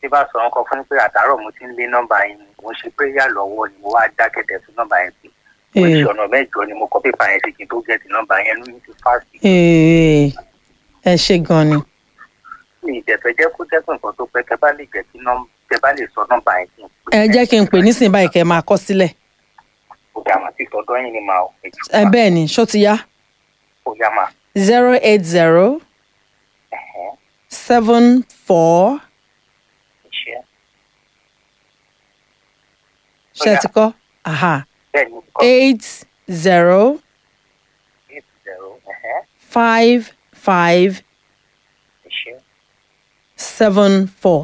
tí bá sọ nǹkan fún yín pé àtàárọ̀ mo ti ń lé nọ́mbà yín ni mo ṣe péyà lọ́wọ́ ni mo wá dákẹ́tẹ̀ fún nọ́mbà yẹn sí mo Ee. ṣe ọ̀nà mẹ́jọ ni mo kọ́ pépà yẹn sí kí n tó gẹ̀ẹ́tì nọ́mbà yẹn lóyún ti fásitì Ee, ẹ ṣe gan ni mi ìdẹ̀fẹ́ jẹ́ kó jẹ́ pé nǹkan tó pẹ́ kẹ́ bá lè jẹ́ kí nọ́mbà kẹ́ bá lè sọ nọ́mbà yẹn kí n pè ẹ jẹ́ kí n pè nísìnyí báyìí kẹ́ ẹ máa kọ sílẹ̀ ó dà mà sí tọdọ yín ni màá ò èjì ẹ bẹ́ẹ̀ ni ṣó ti yá ó yá mà zero eight zero ẹ̀hẹ́n seven four iṣẹ́ ṣe Ó yá. ti kọ́ aha bẹ́ẹ̀ ni mo kọ́ eight zero eight zero ẹ̀hẹ́n five five iṣẹ́ seven four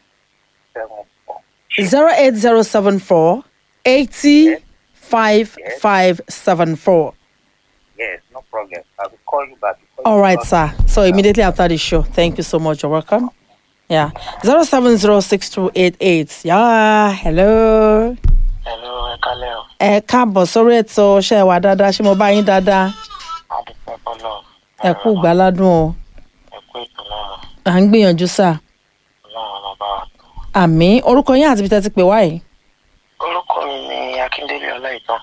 seven four zero eight zero seven four eighty five five seven four. yes no problem I will call you back. before All you right, call. sir. So immediately after the show, thank you so much. You're welcome. Yeah, zero seven zero six two eight eight. Yeah, hello. Hello, ẹ kálẹ̀ o. Ẹ káàbọ̀ sórí ètò ṣe wà dáadáa ṣé mo bá yín dáadáa? Adúpẹ́ bọ́lọ̀. Ẹ kú gbáládùn o. Ẹ kú ètò náà. À ń gbìyànjú sà. Ọlọ́run ọmọ bá wa tó. Àmì orúkọ yín àti ibi tẹ́ ti pè wá yìí. Orúkọ mi ni Akíndélé Ọláìtàn.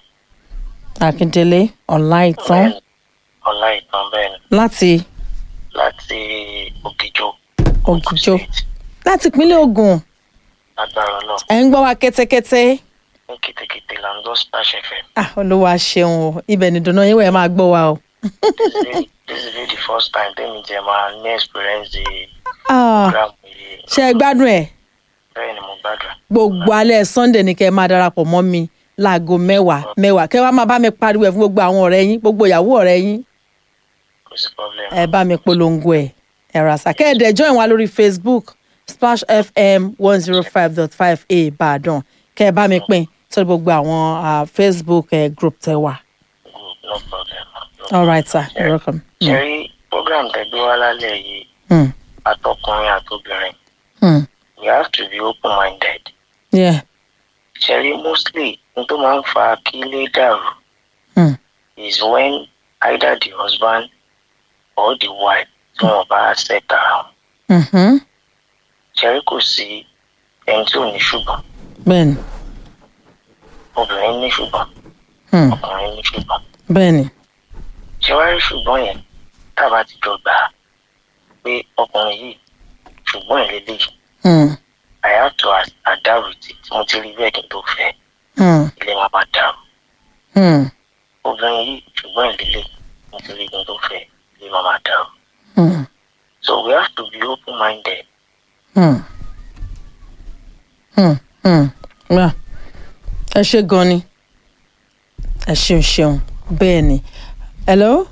Akíndélé Ọláìtàn Bẹ́ẹ̀ni, Ọláìtàn bẹ́ẹ̀ ni. láti Láti Ògìjó. Ògìjó. State. láti ìpínlẹ̀ Ògùn. Lágbára náà. Ẹ ń gbọ́ wa kétékété. Ní kìtìkìtì là ń gbọ́ Splash FM. Ah, Olúwa ṣeun o. Ibẹ̀ ni ìdùnnú yín wẹ̀ máa gbọ́ wa o. This is really- this is really the first time tẹ́mi jẹ́ máa ní experience the Ah, program yìí. Ṣé ẹ gbádùn ẹ̀? Bẹ́ẹ̀ ni mo gbàdúrà. gbogbo alẹ́ sunday ni kẹ́ ẹ máa darapọ̀ mọ́ mi láago mẹ́wàá mẹ́wàá kẹ́ ẹ wá máa bá mi pariwo ẹ̀ fún gbogbo àwọn ọ̀rẹ́ yín gbogbo ìyàwó ọ̀rẹ́ yín Kò sí problem. ẹ bá mi polongo ẹ̀ ẹ̀ ràṣà kẹ́ ẹ dẹ̀ join wa lórí facebook splash fm one zero five dot five a ìbàdàn kẹ́ ẹ bá mi pín sórí gbogbo àwọn ah, facebook eh, group tẹ wà. Good, no problem. No all right sir you're welcome. Mm. Ṣé program tẹ́gbẹ́ wá lálẹ́ yìí Mm. àtọkùnrin àtobìnrin Mm. we have to be open minded. yeah. ṣẹ̀rí mostly n tó máa ń fa kí ilé dàrú Mm. is when either the husband or the wife tí wọn bá accept ara wọn. Mm-hmm. ṣẹ̀rí kò sí ẹni tí ò ní ṣùgbọ́n bẹ́ẹ̀ni obìnrin ní ṣùgbọ́n Mm. ọkùnrin ní ṣùgbọ́n. bẹ́ẹ̀ni ṣé wàá rí ṣùgbọ́n yẹn tábà ti jọ gbà á pé ọkùnrin yìí ṣùgbọ́n ẹ̀ lélẹ́yìí Mm. I have to ad- adapt with it mo ti rí bẹ́ẹ̀ kí n tó fẹ́ Mm. ilé máa bá dàrú. Mm. obìnrin yìí ṣùgbọ́n ẹ̀ lélẹ́yìí mo ti rí kí n tó fẹ́ ilé máa bá dàrú. Mm. So we have to be open minded. Hmm. Hmm. Hmm. Yeah. ẹ ṣe gan ni ẹ ṣeun ṣeun bẹ́ẹ̀ ni hello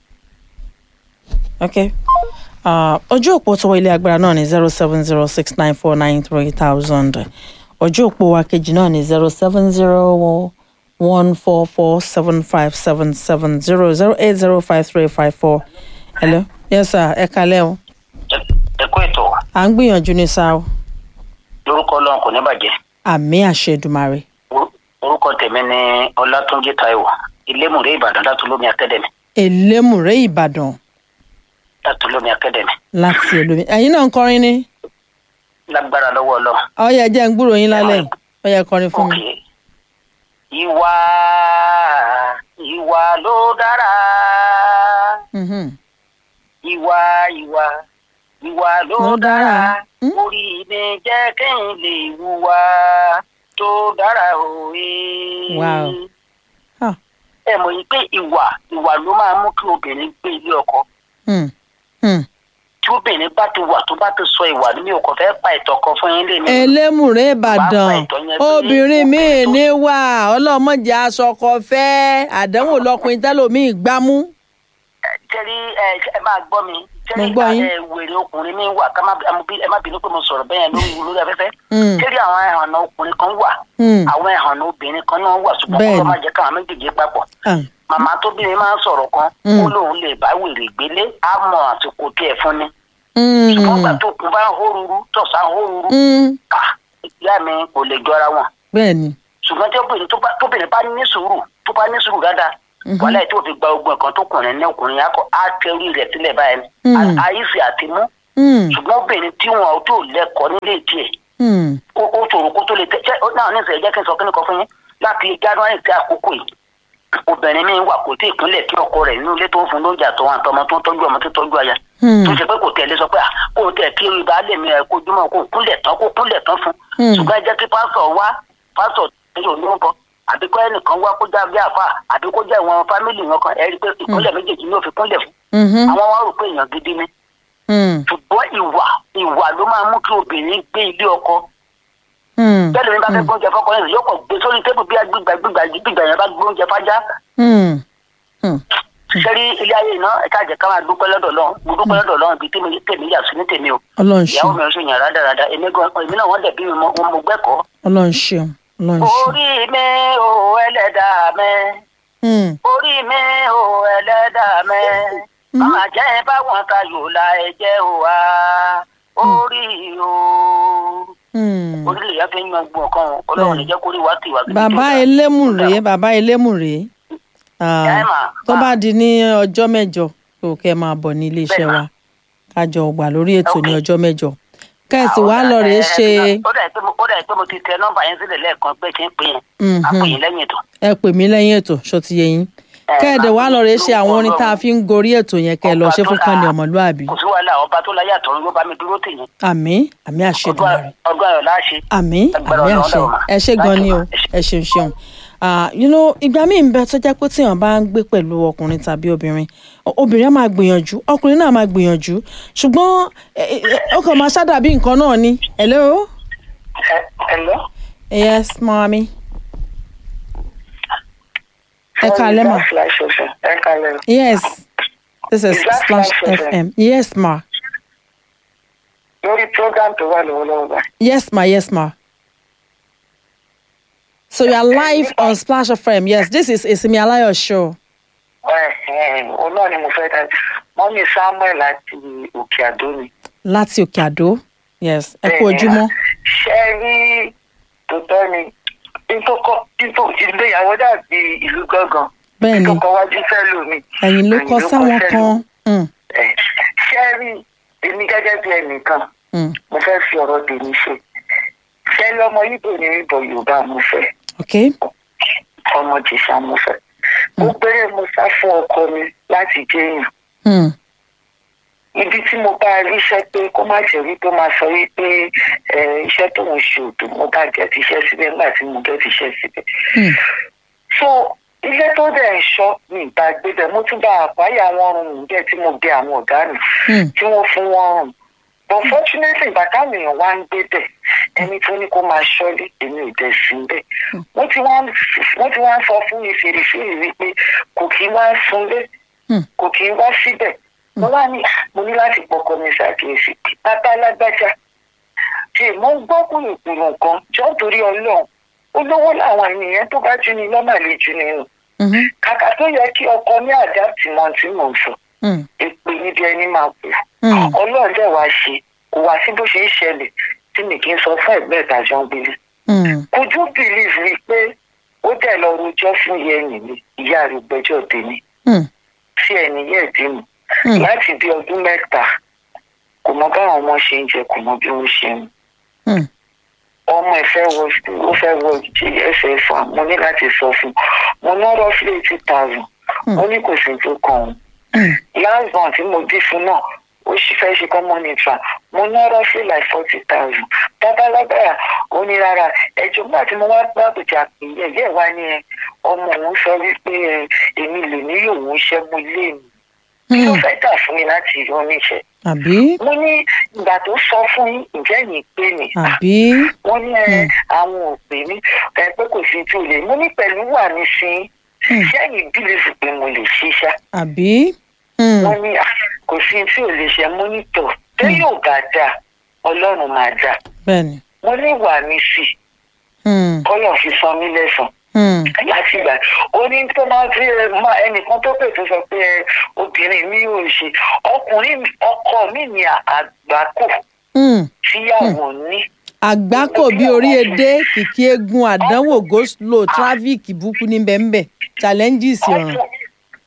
okay uh, ojú òpó tó wọ ilé agbára náà ní zero seven zero six nine four nine three thousand ojú òpó wa kejì náà ní zero seven zero one four four seven five seven seven zero zero eight zero five three five four hello yes sir ẹ kalẹ́ o ẹ kú ètò à ń gbìyànjú ní sáà o. lórúkọ Ọlọ́run kò ní bàjẹ́ àmì àṣẹdùmarè Or- orúkọ tèmi ni Ọlátúnjí Táíwò ilémùrè Ìbàdàn látúlómi akademi elémùrè ìbàdàn látúlómi akademi láti olómi ẹ̀yin náà ń kọrin ní lágbára lọ́wọ́ Ọlọ́run. ọyẹ jẹ́ ń gbúrò yín lálẹ́ yìí ọyẹ kọrin fún mi. Okay. ìwà ìwà ló dára Mhm. ìwà ìwà ìwà ló Ló dára. dára Hmm? orí mi jẹ́ kẹ́yìn lè wùwà tó dára òwe. Wow. Ah. ẹ mọ̀ yìí pé ìwà ìwà ló máa mú kí obìnrin gbé ilé ọkọ Hmm. Hmm. tí obìnrin bá ti wà tó bá ti sọ ìwà ní mi ò kàn fẹ́ pa ìtàn kan fún yín lé mi. elémùrè ìbàdàn Bàbá ìtọ́ yẹn pé obìnrin míì obìnrin tó- ní wà ọlọ́mọdé aṣọkọ fẹ́ àdánwò lọkùnrin tẹ́lòmíì gbámú. tẹ́rí ẹ ẹ máa gbọ́ mi tẹ́rí Mo gbọ́ yín. ẹ wèrè ọkùnrin mi wà ká má ẹ má bí- ẹ má bínú pé mo sọ̀rọ̀ bẹ́ẹ̀ lórí lórí afẹ́fẹ́ Mm. tẹ́rí àwọn ẹ̀hànà ọkùnrin kan wà Hmm. àwọn ẹ̀hànà obìnrin kan náà wà ṣùgbọ́n Bẹ́ẹ̀ni. kọ́ má jẹ́ káwọn méjèèjì papọ̀ Ah. màmá tóbìnrin máa ń sọ̀rọ̀ kan Mm. ó lóun lè bá wèrè gbélé á mọ àsìkò tí ẹ fún ni Hmm. ṣùgbọ́n gbà tó kún bá ń hó ruru tọ̀sán hó ruru Hmm. ah, ìyá mi kò lè jọra wọn bẹ́ẹ̀ni ṣùgbọ́n tí obìnrin tó bá- tóbìnrin bá ní sùúrù tó bá ní sùúrù dáadáa Mhm. wàhálà yìí tó fi gba ogun ẹ̀kan tó kùnrin ní ọkùnrin yà kọ́ á tẹ orí rẹ̀ sílẹ̀ báyìí Mm. àyíṣe àti mú Hmm. ṣùgbọ́n obìnrin tí wọn ò tó lẹ́kọ̀ọ́ nílé tiẹ̀ Hmm. ó ó tòrò kó tó lè tẹ ṣé ó náà ní ìṣẹ̀lẹ̀ jẹ́ kí n sọ kí ni kan fún yín láti january tí àkókò yìí obìnrin mi wà kò tí ì kúnlẹ̀ kí ọkọ rẹ̀ nínú ilé tó ń fún lóúnjẹ àtọwọn àtọmọ tó ń tọ́jú ọmọ tó tọ́jú aya Hmm. tó ṣe pé kò tẹ̀lé sọ pé à kò tẹ̀ kí ìbálẹ̀ mi ẹ̀ kojúmọ́ kó kúnlẹ̀ tán kó kúnlẹ̀ tán fún Hmm. ṣùgbọ́n ẹ jẹ́ kí pásọ̀ wá pásọ̀ tí yóò lórúkọ àbí kọ́ ẹnìkan wá kó já bí àfà àbí kó já ìwọ̀n fámìlì wọn kan ẹ rí i pé ìkúnlẹ̀ méjèèjì ni ó fi kúnlẹ̀ fún Mhm. àwọn wá rò pé èèyàn gidi ni Hmm. ṣùgbọ́n ìwà ìwà ló máa mú kí obìnrin gbé ilé ọkọ Hmm. bẹ́ẹ̀ ni bá fẹ́ gbóúnjẹ fọ́kọ yẹn yóò kàn gbé sórí tébù bí gbígbà gbígbà gbígbà yẹn bá gbóúnjẹ fájá Hmm. Hmm. sẹ́rí ilé ayé iná ẹ̀ka àjẹ́ ká máa dúpẹ́ lọ́dọ̀ lọ́hùn mo dúpẹ́ lọ́dọ̀ lọ́hùn bíi tèmi tèmi yà sí ní tèmi o ọlọ́run ṣeun ìyàwó mi ò ṣe yàn rádaràda èmi gan èmi náà wọ́n dẹ̀ bí mi mọ́ mo gbẹ́kọ̀ọ́. ọlọ́run ṣeun ọlọ́run ṣeun. orí mi ò ẹlẹ́dàá mi Hmm. orí mi ò ẹlẹ́dàá mi máa jẹ́ báwọn tayò la ẹ̀jẹ̀ ò wá orí o Hmm. orílẹ̀ yẹn fi ń yan gbọ̀n kan ọlọ́run ní jẹ́ kórìí wá tìwá. bàbá elémù rèé bàbá elémù rèé Ah, Ẹ mà, tó mà. bá di ní ọjọ́ mẹ́jọ kò kẹ́ máa bọ̀ ní iléeṣẹ́ Bẹ́ẹ̀ mà. wa kájọ wà lórí ètò ní Ok. ọjọ́ mẹ́jọ kẹ́sì wàá lọ rèé ṣe ó dà pé mo- ó dà pé mo ti tẹ nọ́mbà yẹn sílẹ̀ lẹ́ẹ̀kan pé kí n pè yẹn Mhm. á pè yín lẹ́yìn ètò. ẹ pè mí lẹ́yìn ètò ṣó ti yé yín Ẹ, kẹ́ẹ̀dẹ̀ máa wàá pè lọ yín rèé ṣe lórúkọ àwọn orin tá a Ọlọ́run. fi ń gorí ètò yẹn kẹ́ ẹ lọ Ọba ṣe tó fún dá- kànní ọmọlúàbí kò sí wàhálà ọba tó láyé àtọ̀run yóò bá mi dúró tì yín. àmì àmì àṣedùmarè ọgbà ayọ̀ láṣẹ. àmì Agbára àmì Ọlọ́run àṣẹ dàrú mà. ẹ ṣé gan ni o Láṣẹ mà. ẹ ṣeun ṣeun Ah, you know ìgbà míì ń bẹ tó jẹ́ pé tíyàn bá ń gbé pẹ̀lú ọkùnrin tàbí obìnrin o- obìnrin á máa gbìyànjú ọkùnrin náà máa gbìyànjú ṣùgbọ́n ẹ- ẹ- ó kàn máa ṣàdàbí nǹkan náà ni hello Hello. yes mami ẹ kálẹ́ mà ẹ kalẹ̀. yes this is Is that Splash Splash FM yes ma lórí program tó wà lọ́wọ́lọ́wọ́ báyìí. yes ma yes ma so you are live on Splash FM yes this is Isimi Alayo show. òun náà ni mo fẹ́ dájú mọ́mí samuel láti òkè àdó ni. láti òkè àdó yes ẹ kú ojúmọ́ ṣe rí tòótọ́ ni ìtòkọ ìtò ìgbéyàwó dàbí ìlú gángan bẹ́ẹ̀ ni ìtòkọ wájú fẹ́ lómi. ẹ̀yin ló kọ sáwọn kan Mm, Ẹ̀, ṣe rí èmi gẹ́gẹ́ bí ẹnìkan mm, mo fẹ́ fi ọ̀rọ̀ tèmi ṣe ṣe lọ́mọ ibo ní ibo yorùbá mo fẹ́ ok ọmọ jìṣà mo fẹ́ mo gbére mo sá fún ọkọ mi láti jẹ́yàn Mm, ibi tí mo bá rí iṣẹ́ pé kó má jẹ́ wípé ó máa sọ wípé ẹ, iṣẹ́ tó ń ṣe òdò mo bá jẹ́ ti iṣẹ́ síbẹ̀ nígbà tí mo jẹ́ ti iṣẹ́ síbẹ̀. mm, so ilé tó dẹ̀ ń ṣọ́ ní ìta gbébẹ̀ mo tún bá àpáyà wọn rùn mí bẹ́ẹ̀ tí mo bẹ àwọn ọ̀gá mi mm, tí wọ́n fún wọn rùn but fortunately ìgbà táwọn èèyàn wá ń gbé bẹ̀ ẹni tó ní kó máa ṣọ́lé èmi ò dẹ̀ sí bẹ́ẹ̀ wọ́n ti wá ń- wọ́n ti wá ń sọ fún mi fèrèfèrè wípé kò kí wá ń sunlé Hmm. kò kí wá síbẹ̀ mo wá ní "Ah, mo ní láti pọkọ mi ṣàkíyèsí pé bàbá alágbájá tí mo ń gbọ́ kùrùkùrù nǹkan jọ́ torí ọlọ́run olówó làwọn ènìyàn tó bá jú ni lọ́mà lè jú nínú mhm, kàkà tó yẹ kí ọkọ ní àdáàtì mọ tí mò ń sọ mm, èpè níbi ẹni máa pè mm, ọlọ́run dẹ̀ wá ṣe kò wá sí bó ṣe ń ṣẹlẹ̀ tí mi kì í sọ fún ẹ̀gbẹ́ ìtajà ń gbélé mm, kojú bìlíf rí i pé ó dẹ̀ lọ rojọ́ fún yẹnì mi ìyá rẹ̀ gbẹ́jọ́ tèmi mm, tí ẹni yẹ̀ dé mi mm, láti bí ọdún mẹ́ta kò mọ báwọn ọmọ ṣe ń jẹ kò mọ bí wọ́n ṣe ń mu mm, ọmọ ẹ fẹ́ wọ ó fẹ́ wọ ẹsẹ̀ fà mo ní láti sọ fún un mo ná rọ́fílì eighty thousand mo ní kò sí tó kàn òun mm, last month tí mo bí fún náà ó sì fẹ́ ṣe common infra mo ná rọ́fílì like forty thousand babalágbára ó ní rárá ẹjọ́ nígbà tí mo wá bá àbújá pé yẹ̀yẹ́ wá ní ẹ ọmọ òun sọ wípé ẹ, èmi lè ní òun ṣẹ́ mo lé mi kí ló mm. fẹ́ tà fún mi láti yọ níṣẹ́ àbí mo ní ìgbà tó sọ fún yín ǹjẹ́ yìí pé mi àbí wọ́n ní ẹ àwọn ò pè mí ẹ pé kò sí tí o lè mo ní pẹ̀lú wà mí sí Hmm. sẹ́yìn bílífù pé mo lè ṣiṣá àbí Mm, wọ́n ní "Ah, kò sí tí o lè ṣe mo ní tọ̀ tó yóò bá dà ọlọ́run máa dà bẹ́ẹ̀ni mo ní wà mí sí Mm, kọ́lọ̀ fi san mí lẹ́sàn mm, láti ìgbà ó ní tó máa fi ẹ, máa ẹnìkan tó pè tó sọ pé ẹ, obìnrin mi ò ṣe ọkùnrin mi- ọkọ mi ní àgbákò mm. tíyàwó ní. àgbákò bí orí edé kìkì egun àdánwò go slow traffic burúkú ní bẹ́ẹ̀nbẹ́ challenges ọ̀ràn ọkọ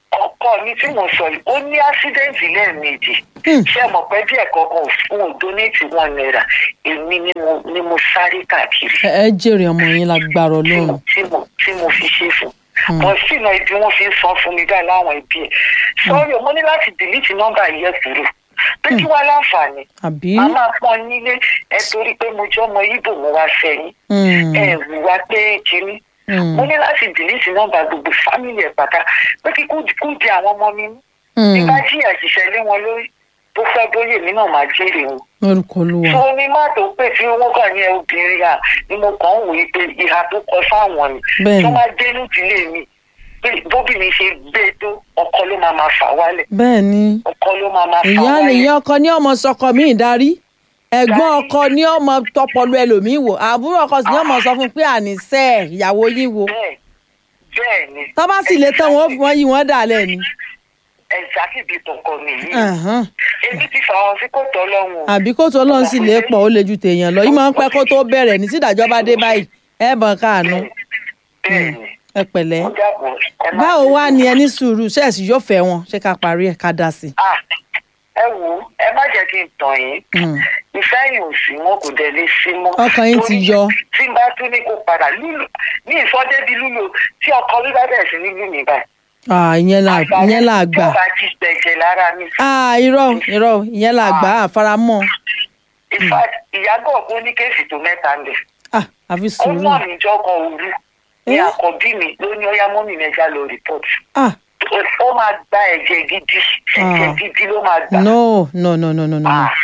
ọkọ mi tí mo sọ yìí ó ní ásídẹ́ǹtì lẹ́ẹ̀mejì Hmm. ṣé ẹ mọ̀ pé díẹ̀ kankan ò fún un donate one naira èmi ni mo ni mo sáré káàkiri ẹ ẹ jèrè ọmọ yín lágbára tí ọlọ́run mo tí mo tí mo fi ṣe fún Hmm. mọ sínú ibi wọn fi ń san fún mi báyìí láwọn ẹbí ẹ sọrí mo ní láti delete nọ́mbà yẹn kúrò pé kí wàá láǹfààní àbí a máa pọn nílé ẹ torí pé mo jẹ́ ọmọ ibo mo wá sẹ́yìn Hmm, ẹ wùwá pé kínní hmm, mo ní láti delete nọ́mbà gbogbo fámìlì ẹ̀ pátá pé kí kú kú di àwọn ọmọ mi mú hmm. nígbà tí àṣìṣe lé wọn lórí tó fẹ́ bóyè mí náà máa jèrè wọn. lórúkọ olúwa tó ní má tó pè tí wọ́n kàn ní obìnrin à ni mo kàn ń wòye pé ìhà tó kọ sáwọn ni Bẹ́ẹ̀ni. tó máa dé nídìílé mi pé bóbìnrin ṣe gbé tó ọkọ ló máa máa fà wálẹ̀ bẹ́ẹ̀ ni ọkọ ló máa máa fà ìyá wálẹ̀. nìyẹn ọkọ ní ọmọ sọkọ mi ìdarí ẹ̀gbọ́n ọkọ ní ọmọ tọpọlọ ẹlòmíín wò àbúrò ọkọ sì ní ọmọ sọ fún un pé àníṣe ìyàwó yín wo bẹ́ẹ̀ bẹ́ẹ̀ ni. tó bá sì lè tán wọn ó fi wọn yí wọn dà lẹ́ni. ẹ̀sà kìbi tọkọ nìyí. Ẹ̀hán. èmi ti fà wọn sí kòtò ọlọ́run o. àbí kó tó lọ́n sì lè pọ̀ ó lè ju tèèyàn lọ yìí máa ń pẹ́ kó tó bẹ̀rẹ̀ ní sídàjọ́ bá dé báyìí ẹ bọ̀n káànú bẹ́ẹ̀ ni. ẹ pẹ̀lẹ́ ó dàbọ̀ ẹ má báwo bínú. wá ni ẹ ní sùúrù ṣẹ́ẹ̀sì yóò fẹ́ wọn ṣé ká parí ẹ̀ ká dá sí Ah, ẹ wò ó ẹ má jẹ́ kí n tàn yín i. Hmm. ìfẹ́ yìí ò sí wọn kò dẹ̀ lè sí mọ́. Ọkàn yín ti Torí yọ. tí n bá tún ní kó padà lúlù ní ìsọdẹ́bí lúlù tí ọkọ mi bá bẹ̀rẹ̀ sí ní lù mí báyìí. Ah, ìyẹn là ìyẹn là gbà tó bá ti gbẹ̀jẹ̀ lára mi. Ah, irọ́ irọ́ ìyẹn là gbà àfaramọ́ in fact ìyàgò ọ̀gbọ́n ní kéèsì tó mẹ́ta ń bẹ̀. Ah, àfi ó sùúrù mọ̀ mí jọ́kọ̀ òru ní Eh? àkọ́bí mi ló ní ọyá mọ́mì mẹ́jà lọ rìpọ́tù. Ah, ó máa gba ẹ̀jẹ̀ gidi ẹ̀jẹ̀ Ah. gidi ló máa gbà. no no no no no no. Ah,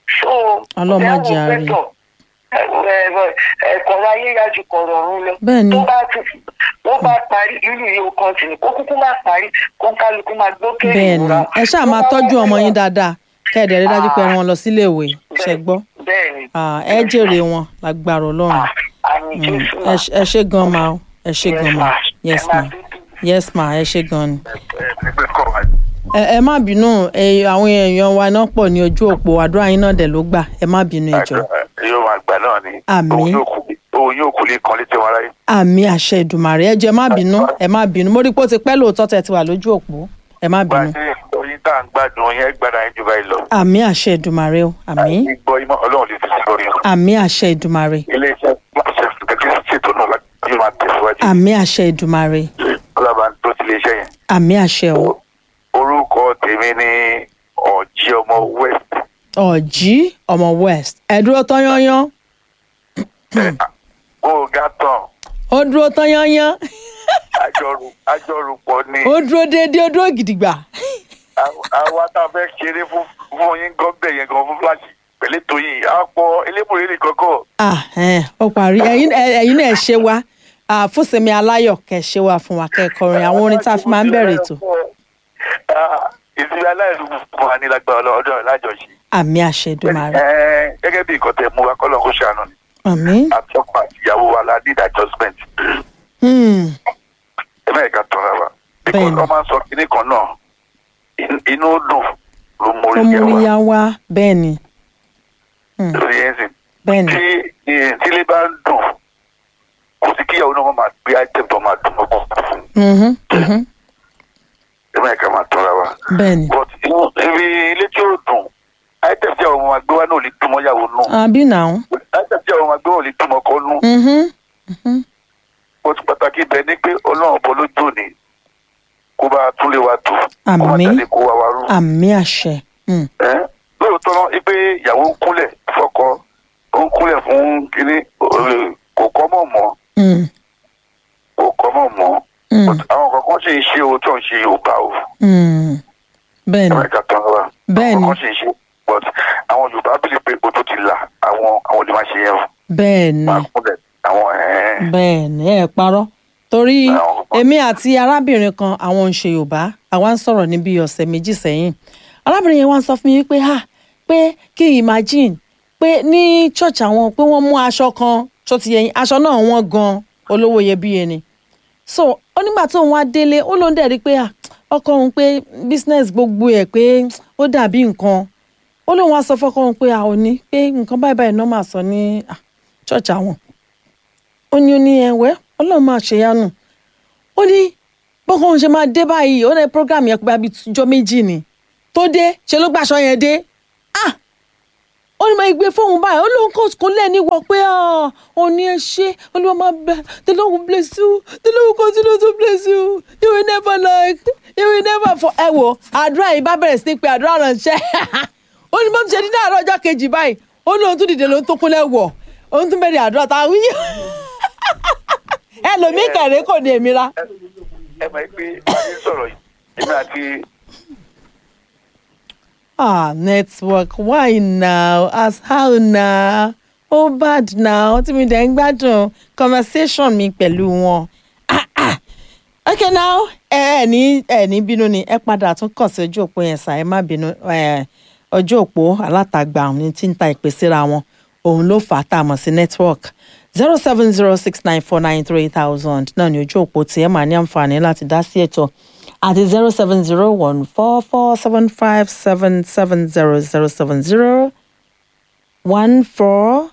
so Ọlọ́run má jẹ́ ẹ wo a rí. pẹ́tọ̀, ẹ wo- ẹ wo- ẹ̀kọ́rọ̀ ayé yájú kọ̀rọ̀ ọ̀run lọ. Bẹ́ẹ̀ ni. tó bá ti wọ́n bá parí irú yìí ó kàn sí ni kó kúkú má parí kó ń kálukú máa gbókè bẹ́ẹ̀ ni ìrora. ẹ ṣáà Tó máa bá tọ́jú wá ọmọ sí yín lọ- dáadáa kẹ́ẹ̀dẹ̀ rí dájú pé ẹ rán wọn lọ sílé ìwé ṣe Bẹ́ẹ̀- gbọ́ bẹ́ẹ̀ ni Ah, ẹ jèrè wọn lágbára ọlọ́run Ah, àmì Mm, Jésù ẹ mà. ṣe- ẹ ṣe gan ma o ẹ ṣe Yes, gan ma ma. yes Ẹ máa ma dúdú. yes ma ẹ ṣe gan ni. ẹgbẹ́ kọ̀ wá. ẹ ẹ má bínú ẹ àwọn èèyàn wa náà pọ̀ ní ojú òpó àdúrà yín náà dẹ̀ ló gbà ẹ má bínú ẹ jọ̀ọ́. yóò máa gbà náà ni. Àmín. òun yóò kú òun yóò kú lè kan létí wọn aráyé. àmì àṣẹ ìdùmàrè ẹ jọ̀ọ́ ẹ má bínú ẹ má bínú mo rí i pé ó ti pẹ́ lóòótọ́ tẹ́ ti wà lójú òpó ẹ má bá a bínú ṣe oyin tá à ń gbádùn yẹn gbára yẹn jù báyìí lọ. àmì àṣẹ ìdùmàrè o àmì gbọ́ imọ̀ ọlọ́run lè fi sí lórí wọn. àmì àṣẹ ìdùmàrè iléeṣẹ́ máṣe kẹ́kẹ́ ṣètò náà láti yóò máa tẹ̀síwájú. àmì àṣẹ ìdùmàrè ọlọ́ba tó ti lè ṣe yẹn. àmì àṣẹ o orúkọ tèmi ní ọ̀jí ọmọ west. ọ̀jí ọmọ west ẹ dúró tán yányán ó ga tán ó dúró tán yányán àjọrù àjọrùpọ̀ ni ó dúró déédéé ó dúró gidigba Àw- àwa tá a fẹ́ ṣeré fún fún yín gọ́ọ̀bẹ̀ yẹn gan fún fúláṣì pẹ̀lú ètò yìí á pọ̀ elébùrẹ́ nìkan kọ́. ah ẹ ó parí ẹ̀yin ẹ- ẹ̀yin náà ẹ ṣe wá ah, fúnṣemi aláyọ̀ kẹ́ ṣe wá fún wa kẹ́kọrin àwọn orin tá a fi máa ń bẹ̀rẹ̀ ètò ìsinmi aláìlú fún wa ní lágbára ọlọ́dọ̀ lájọṣe. àmì àṣẹ ìdùmàrè Ẹ, gẹ́gẹ́ bí nǹkan tẹ mú wa kọ́lọ́ kó ṣàánú ni àmì àtọ́kọ̀ àti ìyàwó wa la need adjustment. hmm, ẹ mẹ́rin ká tọ́ra wa. Bẹ́ẹ̀ni. because wọ́n máa ń sọ kinní kan náà in- inú dùn ló mórí tó yẹ wa múríyá wá bẹ́ẹ̀ ni lórí ẹ̀sìn. bẹ́ẹ̀ ni tí eh, tílé bá ń dùn kò sí kíyàwó náà wọ́n máa gbé item tó máa dùn mọ́kàn fún mhm, mhm, ẹ mẹ́rin ká máa tọ́ra wa. bẹ́ẹ̀ ni but inú ibi ilé tí ó dùn item tí àwọn ọmọ máa gbé wá náà ò lè dùn mọ́ yàwó nù àbí náà item tí àwọn ọmọ máa gbé wá ò lè dùn mọ́ ọkọ nù. mhm, mhm, ó ti pàtàkì bẹ́ẹ̀ ni pé ọlọ́run bọ́ lójú òní kó bá tún lè wa tù kó má Àmín. jáde kó wa wa rú. àmì àṣẹ hmm, Ẹ́, lóòótọ́ náà wípé ìyàwó ń kúnlẹ̀ fọ́kọ ó ń kúnlẹ̀ fún kínní eh, kò kọ́ mọ̀ mọ́ hmm, kò kọ́ mọ̀ mọ́ hmm, But àwọn kankan sì ń ṣe o tó ń ṣe yorùbá o hmm. bẹ́ẹ̀ ni ẹ̀rọ ìka tán wa Bẹ́ẹ̀ ni. àwọn kankan sì ń ṣe but àwọn yorùbá bìlì pé o tó ti là àwọn àwọn olè máa ṣe yẹn o bẹ́ẹ̀ ni máa kúnlẹ̀ àwọn ẹ̀ẹ́n bẹ́ẹ̀ ni ẹ parọ́ torí Àwọn- èmi àti arábìnrin kan àwọn ń ṣe yorùbá àwa ń sọ̀rọ̀ níbi ọ̀sẹ̀ méjì sẹ́yìn arábìnrin yẹn wá ń sọ fún mi pé ha pé kí n imagine pé ní church àwọn pé wọ́n mú aṣọ kan tó ti yẹyin aṣọ náà wọ́n gan olówó iyebíye ni so ó nígbà tó ń wá délé ó ló ń dẹ̀ rí pé ah, ọkọ òun pé business gbogbo ẹ̀ pé ó dàbí nǹkan ó lóun wá sọ fọ́kọ òun pé a ò ní pé nǹkan báyìí báyìí náà máa sọ ní ah, church àwọn ó ní ó ní ẹwẹ́ ọlọ́run máa ṣèyanu ó ní bọ́kàn òun ṣe máa dé báyìí ó ní program yẹn pé àbí jọ méjì ni tó dé ṣe ló gbàṣọ yẹn dé ah ó ní máa gbé fóun báyìí ó lóun kò kó lẹ́ni wọ pé ó ní ẹ ṣe olúwa máa bẹ the lord will bless you the lord will continue to bless you you will never like you will never for ẹ wo àdúrà yìí bá bẹ̀rẹ̀ sí ní pé àdúrà ránṣẹ́ ó ní bọ́n ṣe ní àárọ̀ ọjọ́ kejì báyìí ó ní òun tún dìde lóun tó kúnlẹ̀ wọ̀ òun tún bẹ̀rẹ̀ àdúrà táwọn wíyí ẹlòmíì kẹrẹ kò ní èmi ra. ẹ mọ̀ pé wáyé sọ̀rọ̀ yìí èmi àti ah network why now as how now ó bad now tí mi dẹ̀ ń gbádùn conversation mi pẹ̀lú wọn. Ah, ah. okay now ẹ ẹ ní ẹ ní bínú ni ẹ padà tún kàn sí ojú òpó yẹn sà ẹ má bínú ẹ ojú òpó alátagbà ní tí ń ta ìpè síra wọn òun ló fà á tá a mọ̀ sí network zero seven zero six nine four nine three thousand náà ní ojú òpó tí ẹ máa ní àǹfààní láti dá sí ètò àti zero seven zero one four four seven five seven seven zero zero seven zero one four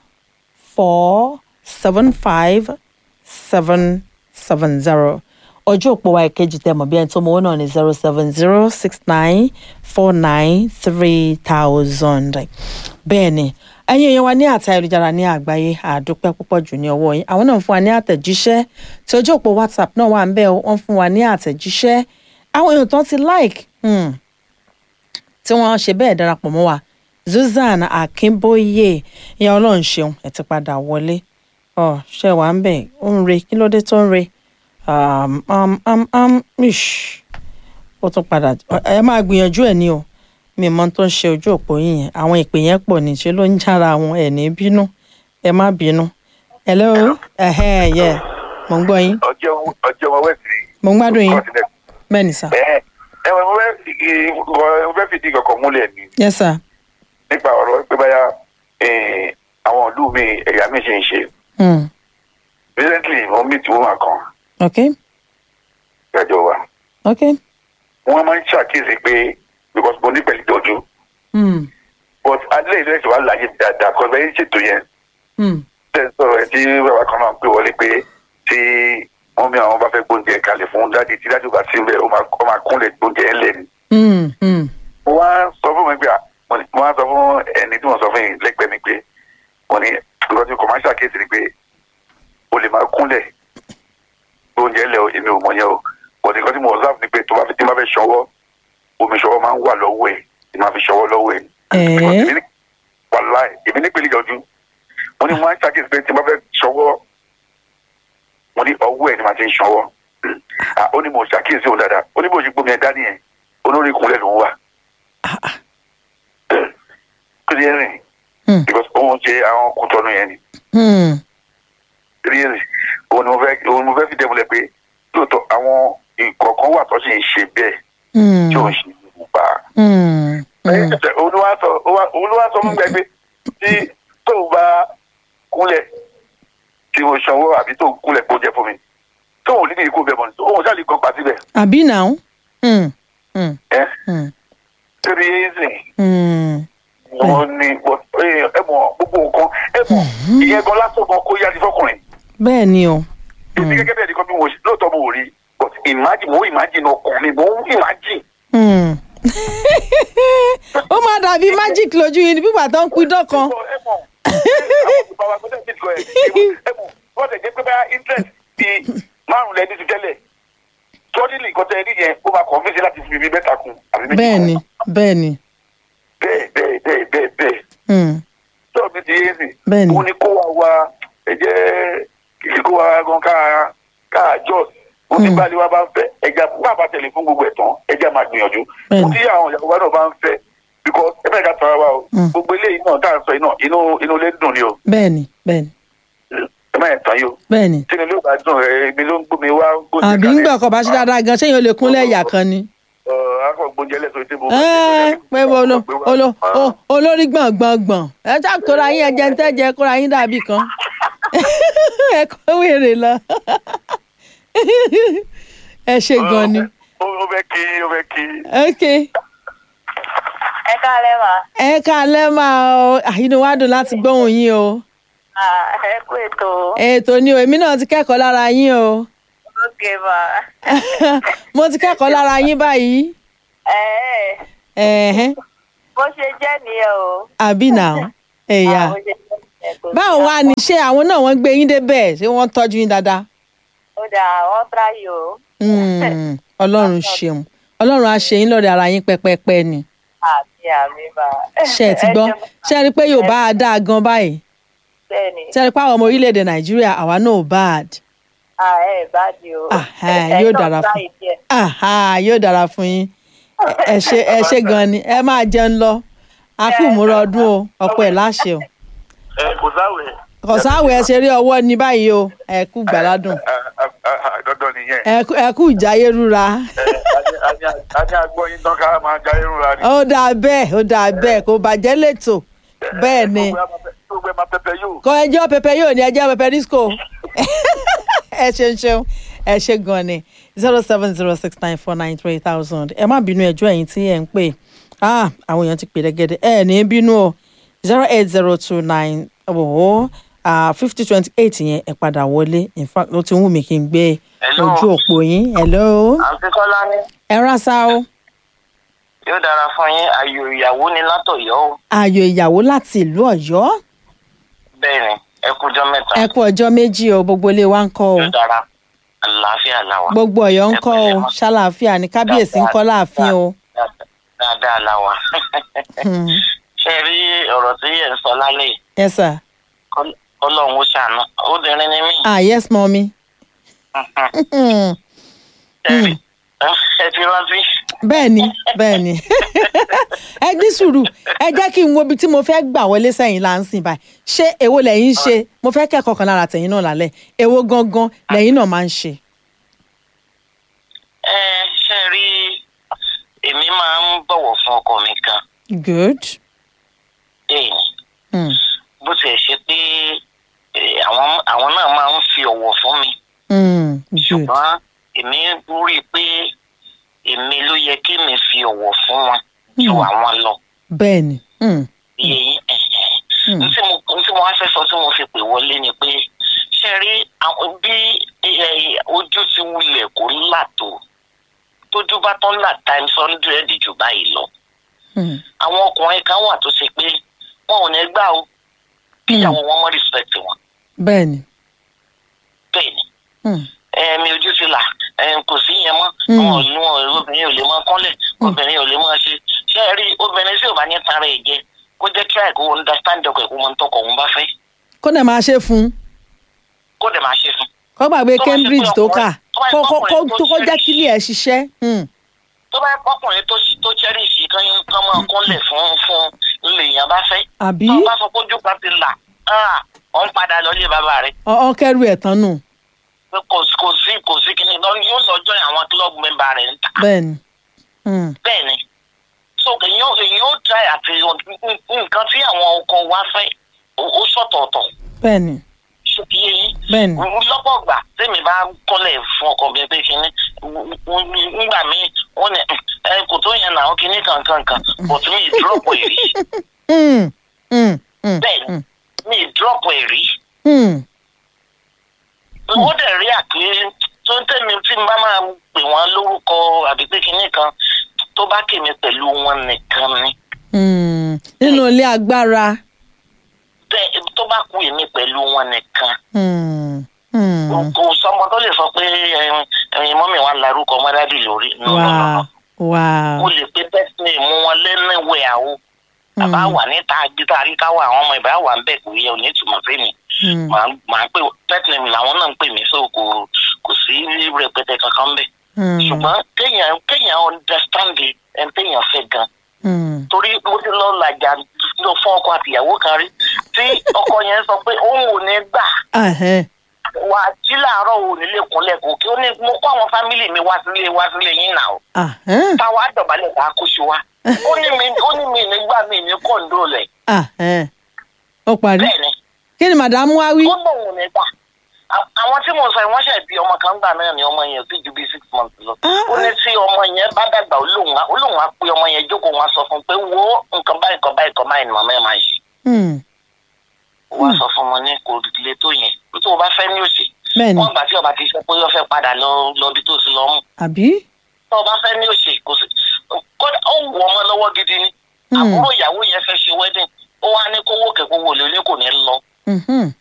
four seven five seven seven zero ọjọ́ òpó wa ìkejì tẹ mọ̀ bí ẹni tó mọ owó náà ní zero seven zero six nine four nine three thousand bẹ́ẹ̀ ni ẹ̀yin èèyàn wa ní àti ayélujára ní àgbáyé àdúpẹ́ púpọ̀ jù ní ọwọ́ yín àwọn náà ń fún wa ní àtẹ̀jíṣẹ́ tí ojú òpó whatsapp náà wà ń bẹ̀ wọ́n fún wa ní àtẹ̀jíṣẹ́ àwọn èèyàn tó ti like hmm, tí wọ́n ṣe bẹ́ẹ̀ darapọ̀ mọ́ wa Susan Akínbóyè ìyá ọlọ́run ṣeun ẹ̀ ti padà wọlé ọ ṣe wà ń bẹ̀ ó ń re kí ló dé tó ń re um, um, um, um, ish. ó tún padà ẹ máa gbìyànjú ẹ ní o mi mọ tó ń ṣe ojú òpó yìí yẹn àwọn ìpè yẹn pọ̀ ní ṣe ló ń jára àwọn ẹ̀ ní bínú ẹ má bínú hello ẹ̀hẹ́ yẹ mò ń gbọ́ yín ọjọ́ ọjọ́ wọn wẹ̀sì. mò ń gbádùn yín bẹ́ẹ̀ ni sà ẹ ẹ wọ́n mo fẹ́ fi- mo fẹ́ fìdí kankan múlẹ̀ ni yes sir nípa ọ̀rọ̀ pé báyà eh, àwọn ìlú mi ẹ̀yà mi ṣe ń ṣe. hmm. recently mo meet woman kan okay ìgbàjọ wa okay wọ́n máa ń ṣàkíyèsí pé because mo ní pẹ̀lú ìtọ́jú hmm. but alẹ́ ìlú ẹ̀sìn wa láàyè dáadáa kọ́ bẹ́ẹ̀ ṣètò yẹn Hmm. tẹ̀ ń sọ̀rọ̀ ẹ̀ tí bàbá kan náà pè wọlé pé tí wọ́n mi àwọn bá fẹ́ gbóúnjẹ kalẹ̀ fún dáàdi tí dáàdi ò bá sí ń bẹ̀ ó máa ó máa kúnlẹ̀ gbóúnjẹ ẹ̀ lẹ́nu. Hmm. Hmm. mo wá sọ fún mi pé à, mo ní- mo wá sọ fún ẹni tí mo sọ fún yìí lẹ́gbẹ̀ẹ́ mi pé mo ní nǹkan tí commercial case ni pé o lè máa kúnlẹ̀ gbóúnjẹ lẹ̀ o, èmi ò mọ̀ yẹn o but nǹkan tí mo observe ni pé tó bá fi tí n bá fẹ́ ṣọwọ́ omi ṣọwọ́ máa ń wà lọ́wọ́ ẹ̀ tí máa fi ṣọwọ́ lọ́wọ́ ẹ̀ Eh? Because èmi ní- wàláì èmi ní pèlè ìjọjú mo ní mo máa ń ṣàkíyèsí pé tí n bá fẹ́ ṣọwọ́ mo ní ọwọ́ ẹ̀ ni màá ti ń ṣọwọ́ Ah, ó ní mo ṣàkíyèsí òun dáadáa ó ní bó ṣe gbómi ẹ̀ dání ẹ̀ olórí ìkúnlẹ̀ ló ń wà kí ni ẹ rìn Hmm. because òun ṣe àwọn kútọ́nù yẹn ni Hmm. rírì òun ni mo fẹ́ òun ni mo fẹ́ fi dẹ́mulẹ̀ pé lóòótọ́ àwọn ìkọ̀ọ̀kan wà tó sì ń ṣe bẹ́ẹ̀ Hmm. tí ò ń ṣe ìwúpa. Hmm. Hmm. olúwa sọ olúwa sọ fún gbẹgbẹ tí tóun bá kúnlẹ̀ tí mo sanwó àbí tóun kúnlẹ̀ kó jẹ fún mi tóun ní kí n kó bẹ mọ ní òun ṣáà lè kọ́ pa síbẹ̀ àbí now Hmm. Hmm. ẹ Hmm. torí ẹ̀sìn Hmm. wọn ni ẹ mọ gbogbo nǹkan ẹ mọ ìyẹn gan lásán gan kó yá ti fọkùnrin. bẹ́ẹ̀ ni o èmi gẹ́gẹ́ bí ẹnìkan bí mo ṣe lóòótọ́ mo ò rí but imagine mo imagine ọkàn mi mo ń imagine. Hmm. ó máa dàbí magic lójú yìí ní bíbà tó ń pidán kan ẹ mọ̀ àwọn ìgbà wa gbọ́dọ̀ bí ìgbà ẹ̀ ẹ mọ̀ wọ́n tẹ̀ jẹ́ pé bá interest di márùn lẹ́ni ti tẹ́lẹ̀ tọ́dílì nǹkan tẹ́ ẹ ní yẹn ó máa kọ́ fèsì láti fi mi mẹ́ta kun àbí méjì bẹ́ẹ̀ ni kun. bẹ́ẹ̀ ni bẹ́ẹ̀ bẹ́ẹ̀ bẹ́ẹ̀ bẹ́ẹ̀ bẹ́ẹ̀ Hmm. tó mi ti yé sí Bẹ́ẹ̀ ni. òun ni kó wa wa ẹ jẹ́ kìkì kó wa gan ká ká jọ́s mo ti Hmm. bá wa bá ń fẹ́ ẹja bàbá tẹ̀lé fún gbogbo ẹ̀ tán ẹja máa gbìyànjú Bẹ́ẹ̀ mo ni. ti àwọn ìyàwó wa náà bá ń fẹ́ because ẹ bẹ́ẹ̀ ká tọ́ra wa o Hmm. gbogbo eléyìí náà tá à ń sọ yìí náà inú inú ilé dùn ni o bẹ́ẹ̀ ni bẹ́ẹ̀ ni ẹ má yẹn tán yìí o bẹ́ẹ̀ ni tí ni ló bá dùn ẹ èmi ló ń gbómi wá gbóúnjẹ àbí ńgbà kan bá ṣe dáadáa gan ṣéyìn ó lè kúnlẹ̀ ẹ̀yà kan ni. ọ akọ gbóúnjẹ lẹsọ tí mo. ẹ pé mo lo olo o- olórí gbọ̀ngbọ̀ngbọ̀n ẹ já kóra yín ẹjẹ ń tẹ́jẹ kóra yín dàbí kan ẹ kó wèrè lọ ẹ ṣe gan ni ó ó fẹ́ kí ó fẹ́ kí. ok ẹ káalẹ́ mà ẹ káalẹ́ máa o Ah, inú wa dùn láti gbóhùn yín o Ah, ẹ kú ètò ètò ni o èmi náà ti kẹ́kọ̀ọ́ lára yín o Okay, ma. mo ti kẹ́kọ̀ọ́ lára yín báyìí Ẹ ẹ̀hẹ́n bó ṣe jẹ́ nìyẹn o. àbí nà ẹ̀yà Bó ṣe jẹ́ nìyẹn kò sí báwo wá ní ṣé àwọn náà wọ́n gbé yín débẹ̀ ṣé wọ́n tọ́jú yín dáadáa Ó dà wọ́n tíráyè o. Hmm, ọlọ́run ṣeun ọlọ́run á ṣe yín lọ́rẹ̀ ara yín pẹ́pẹ́pẹ́ ni Àmì àmì ma. ṣe ẹ ti gbọ́ ṣe ẹ rí i pé yorùbá á dáa gan báyìí Bẹ́ẹ̀ni, ṣe ẹ rí i pé àwọn ọmọ orílẹ̀-èdè nàìjíríà àwa náà ò bad à ẹ̀ bá di o. Ah, ẹ, yóò dára fún- tíráyè díẹ̀. Aha, yóò dára fún yín ẹ ṣe ẹ ṣe gan ni ẹ máa jẹun lọ a kú ìmúra ọdún o ọ̀pọ̀ ẹ̀ láṣẹ o ẹ kò sáwẹ̀ kọ̀sáwẹ̀ ẹ ṣeré ọwọ́ ní báyìí o ẹ kú gbàládùn dandan nìyẹn ẹ kú- ẹ kú ìjáyé rúra Ẹ, a ní- a ní- a ní agbọ́ yín tán ká máa jayé rúra ni. ó dáa bẹ́ẹ̀ ó dáa bẹ́ẹ̀ kò bàjẹ́ lẹ́tọ̀ bẹ́ẹ̀ ni gbogbo ẹ máa pẹpẹ yóò. kọ ẹjọ́ pẹpẹ yóò ní ẹjọ́ pẹpẹ disco ẹ ṣeun ṣeun ẹ ṣe gan ni zero seven zero six nine four nine three thousand ẹ má bínú ẹjọ́ ẹ̀yin tí ẹ ń pè ah àwọn èèyàn ti pè rẹ́gẹ́dẹ́ ẹ ní bínú o zero eight zero two nine ọ̀hún fifty twenty eight yẹn ẹ padà wọlé in fact ló ti ń wù mí kí n gbé Hello. ojú òpó yín hello àǹtí kọ́lá ní ẹ rásá o yóò dára fún yín ayò ìyàwó ni látọ̀yọ́ o ààyò ìyàwó láti ìlú Ọ̀yọ́ bẹ́ẹ̀ ni ẹ kújọ́ mẹ́ta ẹ kú ọjọ́ méjì o gbogbo ilé wa ń kọ́ o yóò dára àlàáfíà làwà gbogbo Ọ̀yọ́ ń Ẹ kọ́ o pẹ̀lẹ́ ma. ṣàlàáfíà ní kábíyèsí ń kọ́ láàfin o. dáadáa làwà Hmm. ṣe rí ọ̀rọ̀ tí ẹ̀ ń sọ lálẹ́ yìí, yes sir kọ́- ọlọ́run ó ṣàánú obìnrin ni mí ah yes mommy. Hmm. ẹ rí ẹ ti rántí bẹ́ẹ̀ ni bẹ́ẹ̀ ni ẹ ní sùúrù ẹ jẹ́ kí n wo ibi tí mo fẹ́ gbà wọlé sẹ́yìn là ń sìn báyìí ṣé èwo lẹ́yìn ń ṣe mo fẹ́ kẹ́kọ̀ọ́ kan lára tẹ̀yìn náà lálẹ́ èwo gangan lẹ́yìn náà máa ń ṣe. ẹ ṣe rí èmi máa ń bọ̀wọ̀ fún ọkọ mi kan good. bẹ́ẹ̀ ni Hmm. bó tiẹ̀ ṣe pé eh, àwọn àwọn náà máa ń fi ọ̀wọ̀ fún mi Hmm. good. ṣùgbọ́n èmi rí i pé èmi ló yẹ kí mi fi ọ̀wọ̀ fún wọn ju Hmm. àwọn lọ bẹ́ẹ̀ ni. Hmm. iye yín ẹ̀hẹ̀. Hmm. n tí mo n tí mo wá fẹ́ sọ tí mo fi pè wọlé ni pé ṣe rí àwọn bí eh, ojú ti wulẹ̀ kó là tó tójú bá tán là times hundred jù báyìí lọ Hmm. àwọn ọkùnrin kan wà tó ṣe pé wọn ò ní gbà ó kíyàwó wọn mọ respect wọn bẹ́ẹ̀ ni. bẹ́ẹ̀ ni Hmm. ẹ̀ẹ̀mí ojú ti là ẹ̀ẹ̀m kò sí yẹn mọ́ Mm. wọn ò ní wọn obìnrin ò lè máa kọ́lẹ̀ obìnrin ò lè máa ṣe ṣé ẹ rí obìnrin tí ò bá ní tara ẹ̀ jẹ kó jẹ́ kí àìkú understand ọkọ̀ ẹ̀kú máa ń tọkọ̀ òun bá fẹ́ kó dẹ̀ máa ṣe fún un kó dẹ̀ máa ṣe fún kó gbàgbé Tó bá ṣe Cambridge pé tó ọkùnrin- kà tó bá ṣe kó kó ọkùnrin kó tó kó jẹ́ ṣe- kílì ẹ̀ ṣiṣẹ́. Hmm. tó bá yẹ kọkùnrin tó tó cherish kan yín kan máa kọ́lẹ̀ fún fún lèèyàn bá fẹ́ àbí tó bá sọ pé ojú kan ti là ah, ọ̀ ń padà lọ ilé bàbá rẹ̀ ọ̀ kẹ́rù ẹ̀ tán nù. pé kò kò sí kò sí kíni lọ yóò lọ join àwọn club member rẹ̀ ń ta bẹ́ẹ̀ ni. Hmm. bẹ́ẹ̀ ni so èyàn èyàn ó try àti nǹkan tí àwọn ọkọ wa fẹ́ ó ó sọ̀tọ̀ọ̀tọ̀ bẹ́ẹ̀ ni. ṣé kí yé yín bẹ́ẹ̀ ni. lọ́pọ̀ gbà tèmi bá kọ́lẹ̀ fún ọkọ mi pé kíní ngbà míì wọ́n ní ẹ kò tó yẹn náà kíní kankankan but mi drop èrí Hmm. Hmm. Hmm. bẹ́ẹ̀ Hmm. mi drop èrí Hmm. ó dẹ̀ rí àpé tó ń tẹ̀mí tí n bá máa pè wọ́n lórúkọ àbí pé kíní kan tó bá kèmí pẹ̀lú wọn nìkan ni. Hmm. nínú ilé agbára. bẹ́ẹ̀ tó bá kú èmi pẹ̀lú wọn nìkan Hmm. Hmm. kò sọmọ tó lè sọ pé ẹyin ẹyin mọ́mì wa larúkọ mọ́dádì lórí no no no wow no wow. mo lè pe pẹ́sìnì mú wọn lẹ́nìwẹ̀ àwọ̀ bàbá wà níta gíga ríká wà àwọn ọmọ ìbá wà ń bẹ̀ kò yẹ òní ìtumọ̀ sí mi Hmm. màá màá pè pẹ́sìnì mi làwọn náà ń pè mí so kò kò sí rẹpẹtẹ kankan bẹ̀ Hmm. ṣùgbọ́n kéèyàn kéèyàn understand ẹ̀ ń téèyàn fẹ́ gan Hmm. torí mo ti lọ làjà lọ fún ọkọ àtìyàwó kan rí tí ọkọ yẹn sọ pé òun ò ní gbà Ahẹ́. wà á jí làárọ̀ ò nílé kúnlẹ̀ kò kí ó ní mo kó àwọn fámìlì mi wá sílé wá sílé yín nà ó Ahẹ́. táwa dọ̀bálẹ̀ bá kó ṣe wá ó ní mi ó ní mi nígbà mi ní kọ́ńdó rẹ̀ Ahẹ́. ó parí. bẹ́ẹ̀ ni kí ni màdàmú wá wí. ó lóun ní gbà À- àwọn tí mo sọ yìí wọ́n ṣe bí ọmọ kan gbà náà ni ọmọ yẹn ò sì ju bí six months lọ ó ní tí ọmọ yẹn bá dàgbà ó lóun á ó lóun á pé ọmọ yẹn jókòó wọn sọ fún un pé wo nǹkan báyìí nǹkan báyìí nǹkan báyìí ni màmá ẹ̀ máa ṣe Hmm. wọ́n sọ fún ọmọ ní kò le tó yẹn tó o bá fẹ́ ní òsì Bẹ́ẹ̀ni. wọ́n gbà tí ọba ti sọ pé ó fẹ́ padà lọ lọ bí tó ti lọ mú àbí. tó ọba fẹ́ ní òṣè kò sí kódà ó wù ọmọ lọ́wọ́ gidi ni Hmm. àbúrò ìyàwó yẹn fẹ́ ṣe wedding ó wá ní kówó kẹ̀kọ́ wò lé kò ní lọ Mhm.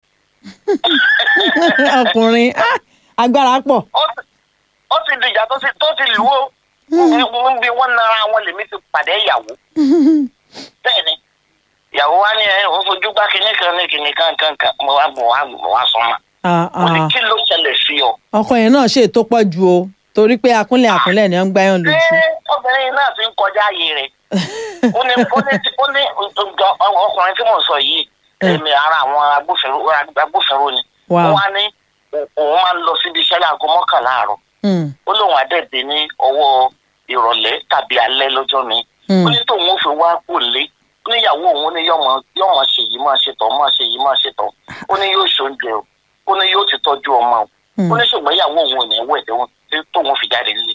ọkùnrin ah, agbára pọ̀. ó ti- ó ti dìjà tó ti tó ti lù ó bí wọ́n nara wọn lèmi ti pàdé ìyàwó bẹ́ẹ̀ ni ìyàwó wa ní ẹ òun fojú gbá kinní kan ní kinní kan kan kan mo wá mo wá mo wá sọ ma Ah, mo ní ah. kí ló ṣẹlẹ̀ sí ọ. ọkọ yẹn náà ṣe tó pọ̀ ju o torí pé akúnlẹ̀ akúnlẹ̀ ni wọ́n ń gbáyàn lójú. ṣé obìnrin náà ti ń kọjá ayé rẹ̀ ó ní ó ní ó ní ọjọ́- ọkùnrin tí mò ń sọ yìí èmi ara àwọn agbófinró agbófinró ni Wow. ó wá ní òun máa ń lọ síbi iṣẹ́ láago mọ́kànlá àárọ̀ Hmm, ó lóun àdẹ́ẹ̀dẹ́ ní ọwọ́ ìrọ̀lẹ́ tàbí alẹ́ lọ́jọ́ mi hmm. ó ní tóun ó fi wá kò lé ó ní ìyàwó òun ní yọmọ yọmọ ṣe yìí máa ṣe tọ̀ máa ṣe yìí máa ṣe tọ̀ ó ní yóò ṣoúnjẹ o ó ní yóò ti tọ́jú ọmọ o Hmm. ó ní ṣùgbọ́n ìyàwó òun ò ní wẹ̀ tóun tóun fi jáde nílé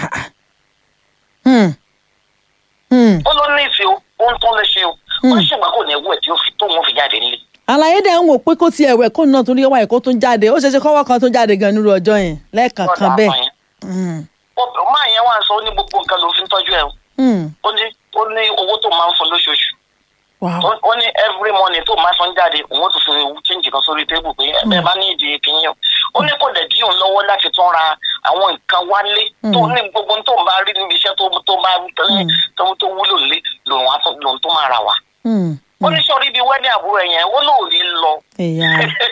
Hmm. Hmm. ó ló ní ìfẹ́ o ó ń tán lè ṣe o ó ní ṣùgbọ́n kò ní wẹ̀ tí ó fi tóun fi jáde nílé àlàyé dẹ̀ ń wò pé kó tiẹ̀ wẹ̀ kó náà torí wà ẹ̀kọ́ tó ń jáde ó ṣeéṣe kọ́wọ́ kan tó ń jáde gan nírú ọjọ́ yẹn lẹ́ẹ̀kankan Ọ̀dà bẹ́ẹ̀. àpọ̀yìn. Hmm. Ó- máa yẹn wá sọ ó ní gbogbo nǹkan ló fi ń tọ́jú ẹ o Hmm. ó ní ó ní owó tó máa ń fún lóṣooṣù Wow. ó ó ní every morning tó máa fún jáde òun ó tún fi change kan sórí tébù pé ẹ bẹ́ẹ̀ bá ní ìdí kìíní o ó ní kò dẹ̀ dí òun lọ́wọ́ láti tún ra àwọn nǹkan wálé tó ní gbogbo tó ń bá rí níbi iṣẹ́ tó tó bá tẹ́lẹ̀ tó tó wúlò lé lòun á tún lòun tó máa ra wá Hmm. ó ní sọ̀rọ̀ ibi wedding àbúrò ẹ̀ yẹn ó lóò ní lọ ìyá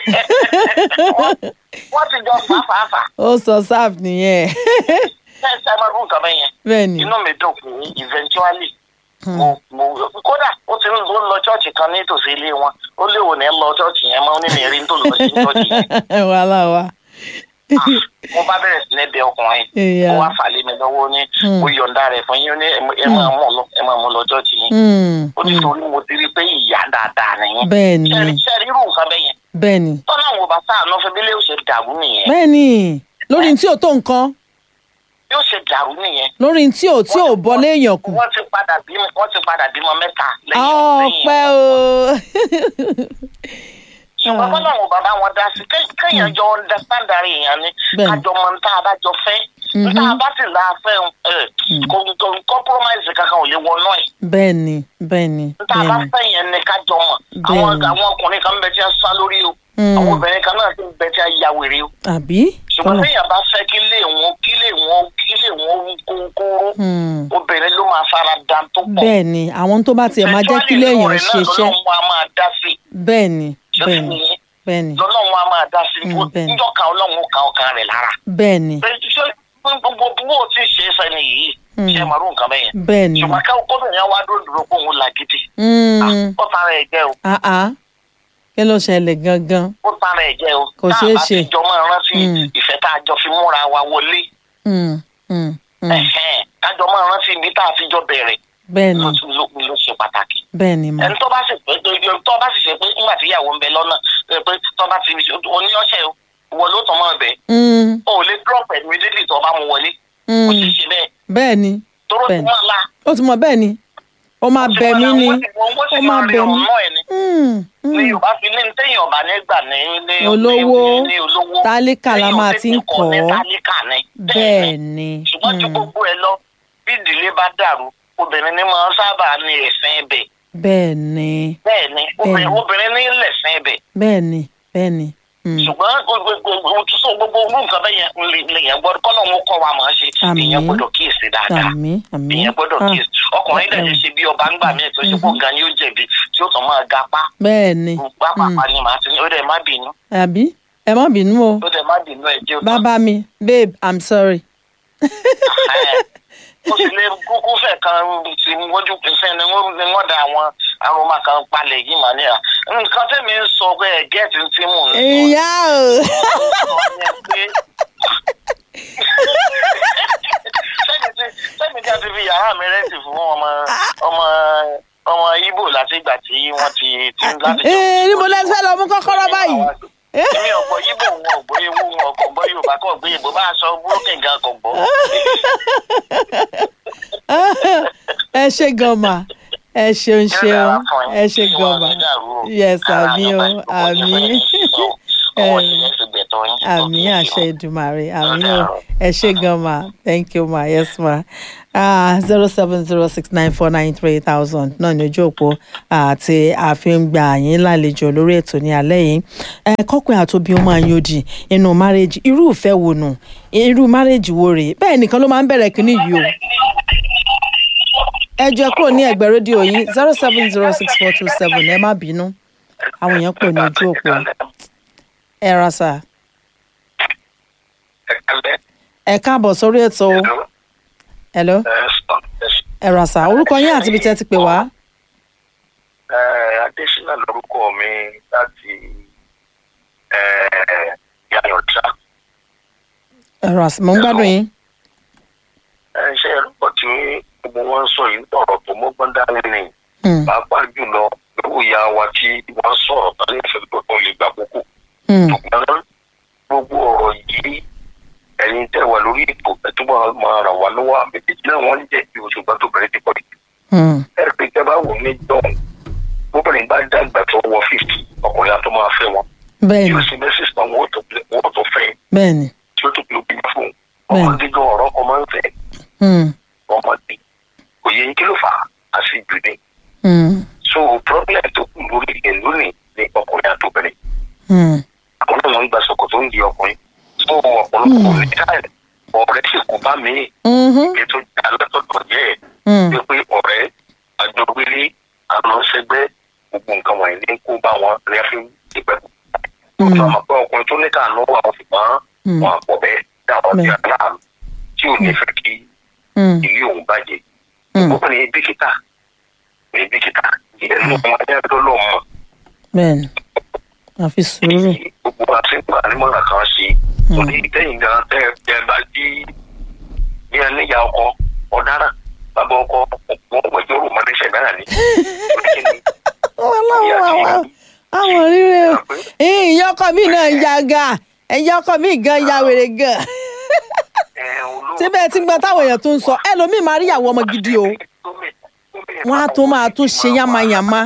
wọ́n ti jọ fàáfàáfà ó sọ sáf nìyẹn ṣe ṣe máa rú nǹkan bẹ́ẹ̀ yẹn bẹ́ẹ̀ ni. inú mi dùn pé eventually mo mo kódà ó ti ń lọ lọ chọ́ọ̀chì kan nítòsí ilé wọn ó léwu ní lọ chọ́ọ̀chì yẹn mọ́ ó ní mi rí tó lọ sí chọ́ọ̀chì yẹn wàhálà wa. mo bá bẹ̀rẹ̀ sí ní bẹ ọkùnrin Ìyá. mo wá fà lé mi lọ́wọ́ ní Hmm. mo yọ̀ǹda rẹ̀ fún yín ó ní ẹ- ẹ máa mú lọ ẹ máa mú lọ chọ́ọ̀chì yín Hmm. ó ní torí mo ti rí pé ìyá dáadáa nìyẹn bẹ́ẹ̀ ni ṣẹ́rí ṣẹ́rí irú nǹkan bẹ́ẹ̀ yẹn bẹ́ẹ̀ ni tọ́lá àwọn bá sáà náà fẹ́ bí ilé ó ṣe dàrú nìyẹn bẹ́ẹ̀ ni lórí tí ò tó nǹkan bí ó ṣe dàrú nìyẹn lórí tí ò tí ò bọ́ léèyàn kù. wọ́n ti padà bímọ wọ́n ti padà bímọ mẹ́ta lẹ́yìn lẹ́yìn ọpẹ́ o. ṣùgbọ́n bọ́lá àwọn bàbá wọn dá sí ké- kéèyàn jọ understand ara èèyàn ni Bẹ́ẹ̀ni. kájọ mọ níta bá jọ fẹ́ níta bá sì là á fẹ́ ẹ kò kò compromise kankan ò lè wọnú ẹ̀ bẹ́ẹ̀ ni bẹ́ẹ̀ ni níta bẹ́ẹ̀ bá ni. fẹ́ yẹn ni kájọ mọ̀ àwọn Bẹ́ẹ̀ni. àwọn ọkùnrin kan bẹ tí a sá lórí o Mm. àwọn obìnrin kan náà sì ń bẹ tí a ya wèrè o àbí. ṣùgbọ́n Tọ́lá. téèyàn bá fẹ́ kí lè wọn kí lè wọn kí lè wọn kónkóró Hmm. obìnrin ló máa fara da tó pọ̀ bẹ́ẹ̀ ni àwọn tó bá tiẹ̀ máa jẹ́ kí Eventually, léèyàn lọ́rẹ̀ náà ṣiṣẹ́ lọ́lọ́run wa máa dá sí bẹ́ẹ̀ ni bẹ́ẹ̀ ni i bẹ́ẹ̀ ni lọ́lọ́run a máa dá sí i Mm, bẹ́ẹ̀ ni. níjọ́ kan ọlọ́run ó ka ọkàn rẹ̀ lára. bẹ́ẹ̀ ni Bẹ́ẹ̀ ṣé gbogbo bó o ti ṣe é sẹ́ni yìí Mm. ṣe é màrú nǹkan bẹ́ẹ̀ yẹn. bẹ́ẹ̀ ni. ṣùgbọ́n ká kóbìnrin yẹn wá dúró dúró pé òun là gidi. Hmm. ó tara ẹ̀ jẹ́ o Ah ah. kí ló ṣẹlẹ̀ gangan. ó tara ẹ̀ jẹ́ o. Kò Tá a ṣeé bá ṣe. ti jọ máa rántí Mm. ìfẹ́ tá a jọ fi múra wa wọlé. Hmm. Hmm. Hmm. Ẹ̀hẹ́n, ká jọ máa rántí ibi tá a fi jọ bẹ̀rẹ̀ bẹ́ẹ̀ ni ló ló- ló ṣe pàtàkì. bẹ́ẹ̀ ni mà. ẹni tó bá sì pé tó bá sì ṣe pé nígbà tí ìyàwó ń bẹ lọ́nà pé tó bá ti oníyọ̀ṣẹ́ o ìwọ ló tàn mọ́ ọbẹ̀ Hmm. o ò lè drop ẹ̀ immediately tó bá mu wọlé Hmm. kò sì ṣe bẹ́ẹ̀ bẹ́ẹ̀ ni tóró ti Bẹ́ẹ̀ni. mọ́ la. ó ti mọ bẹ́ẹ̀ ni ó máa bẹ̀ mí ni ó máa bẹ̀ mí. Hmm. ní Hmm. yorùbá fi ní téèyàn ọba nígbà ní ní Olówó, ní olówó tálíkà la máa ti ń téèyàn tètè kọ́. ní tálíkà ní bẹ́ẹ̀ ni. ṣùgbọ́n ju Hmm. gbogbo ẹ lọ bí ìdílé bá dàrú obìnrin ní máa ń sábà ní ẹ̀sìn ẹbẹ̀ bẹ́ẹ̀ ni bẹ́ẹ̀ ni obìnrin Bẹ́ẹ̀ni. obìnrin ní lẹ̀sìn ẹbẹ̀ bẹ́ẹ̀ ni bẹ́ẹ̀ ni. Hmm. ṣùgbọ́n òtúnṣe gbogbo orú nǹkan bẹ́ẹ̀ yẹn lèèyàn gbọ́dọ̀ kọ́ lóun kọ́ wa máa ṣe Àmín. èèyàn gbọ́dọ̀ kíyèsí dáadáa àmì àmì. èèyàn gbọ́dọ̀ Ah, kíyèsí ọkùnrin dẹ̀ lè ṣe bí ọba ńgbà míì tó ṣe pọ̀ gan ni ó jẹ̀bi tí ó tàn máa ga pa bẹ́ẹ̀ ni. pápá ni màá ti ní ó dẹ̀ má bínú àbí ẹ má bínú o ó dẹ̀ má bínú ẹ̀ jẹ́ òtún. bàbá mi babe i'm sorry. mo sì lè kúkú fẹ́ kan ti wọ́jú ìfẹ́ ni wọ́n ni wọ́n da àwọn aroma kan palẹ̀ yìí mà ní à nǹkan tẹ́mi ń sọ pé ẹ̀ gẹ́ẹ̀tì tí mò ń sọ ìyá o. sọ yẹn pé sẹ́ni tí sẹ́ni tí a ti fi yàrá mi rẹ́ǹtì fún ọmọ ọmọ ọmọ ibo láti ìgbà tí wọ́n ti ti ń láti ee níbo lẹ fẹ́ lọ mú kọ́kọ́rọ́ báyìí. èmi ọ̀gbọ́ ibo wọn ọ̀gbọ́ ewu wọn ọ̀gbọ́ gbọ́ yorùbá kọ́ ọ̀gbọ́ yorùbá bá aṣọ búrókìn gan kò gbọ́. ẹ ṣe gan ma ẹ ṣeun ṣeun ẹ ṣe gan ma yes àmì o àmì ọwọ́ ìyẹn ti gbẹ̀tọ́ tọ́ yín. àmì àṣẹ ìdùmàrè àmì ò ẹ ṣe gan ma thank you ma yes ma zero seven zero six nine four nine three thousand náà ní ojú òpó àti àfihàn gbà yín lálejò lórí ètò ní alẹ́ yìí ẹ kọ́kùnrin àtòbí ó máa ń yòdì inú márèjì irú ìfẹ́ wo nù irú márèjì wo rèé bẹ́ẹ̀ nìkan ló máa ń bẹ̀rẹ̀ kínní yìí o ẹ jẹ́ kúrò ní ẹgbẹ́ rédíò yín zero seven zero six four two seven ẹ má bínú àwọn èèyàn pè ní ojú òpó ẹ ra sáà ẹ̀kálẹ́ ẹ káàbọ̀ sórí ètò hello ẹ rà sá orúkọ yín àti ibi tẹ́ ti pè wá. adésínà lórúkọ mi láti yàyọ̀tà ẹ rà sá mo ń gbádùn yín. ṣe ẹ̀rọ tí gbogbo wọn ń sọ yìí ọ̀rọ̀ tó mọ́gbọ́n dání ni Hmm, pàápàá jùlọ lówó ìyá wa tí wọ́n sọ̀rọ̀ tán ní ìfẹ́ tó tó lè gbà kókó hmm, ṣùgbọ́n gbogbo ọ̀rọ̀ yìí ẹ̀yin tẹ̀ wà lórí ètò ẹ̀túbọ̀ máa ràn wá lọ́wọ́ àbẹ̀tẹ̀ náà wọ́n ń jẹ́ bí oṣùgbọ́n tó bẹ̀rẹ̀ ti pọ̀ jù. hmm, ẹ̀rọ pé tẹ́ bá wò ní dọ́ọ̀n obìnrin bá dàgbà tó wọ fífì ọkùnrin á tó máa fẹ́ wọn bẹ́ẹ̀ni yóò sì mẹ́sì sàn wọ́n tó pilẹ̀- wọ́n tó fẹ́ bẹ́ẹ̀ni tí ó tó pilẹ̀ òbí fún un Bẹ́ẹ̀ni. ọmọdé gan ọ̀rọ̀ kan máa ń fẹ́ hmm, ọmọdé kò yẹ kí ló fà á àti jù ní. hmm, so problem tó kù lórí ilẹ̀ lónìí ni ọkùnrin àtòbìnrin hmm, àwọn náà ń gba sọkò tó ń di ọkùnrin so ọ̀pọ̀lọpọ̀ ní táyà ọ̀rẹ́ sì kú bá mi mhm, ètò alátọ̀tọ̀ jẹ́ ẹ̀ hmm, pé pé ọ̀rẹ́ àjọgbélé àlọ́sẹgbẹ́ gbogbo nǹkan wọ̀nyí ní kó bá wọn ní fi ìpẹ́. Hmm. ọ̀sán àpò ọkùnrin tó ní káàánú wà wọ́n fi máa Hmm. wọn àpọ̀ bẹ́ẹ̀ dáwọn ti Bẹ́ẹ̀. aláàánú tí ò ní fẹ́ kí hmm, ilé òun bàjẹ́. hmm, ó ní bíkítà ní bíkítà ìyẹn ló mọ ayélujára ló mọ bẹ́ẹ̀ni àfi sùúrù tí gbogbo àti gbà nímọ̀ràn kan sí i. òní tẹ́yìn gan tẹ́ ẹ bá jí ní ẹníyà ọkọ ọ̀daràn bàbá ọkọ wọn wẹ̀jọ́ rò mọ́lẹ́sẹ̀ náà ni. wọn láwọn àwọn àwọn rírẹ o ìyá ọkọ mi náà ń ya ga ẹ̀yà ọkọ mi gan ya wèrè gan síbẹ̀ tí gbọ́n táwọn èèyàn tó ń sọ ẹlòmíì máa rí ìyàwó ọmọ gidi o Wọ́n á tún máa tún ṣe yánmayànmá.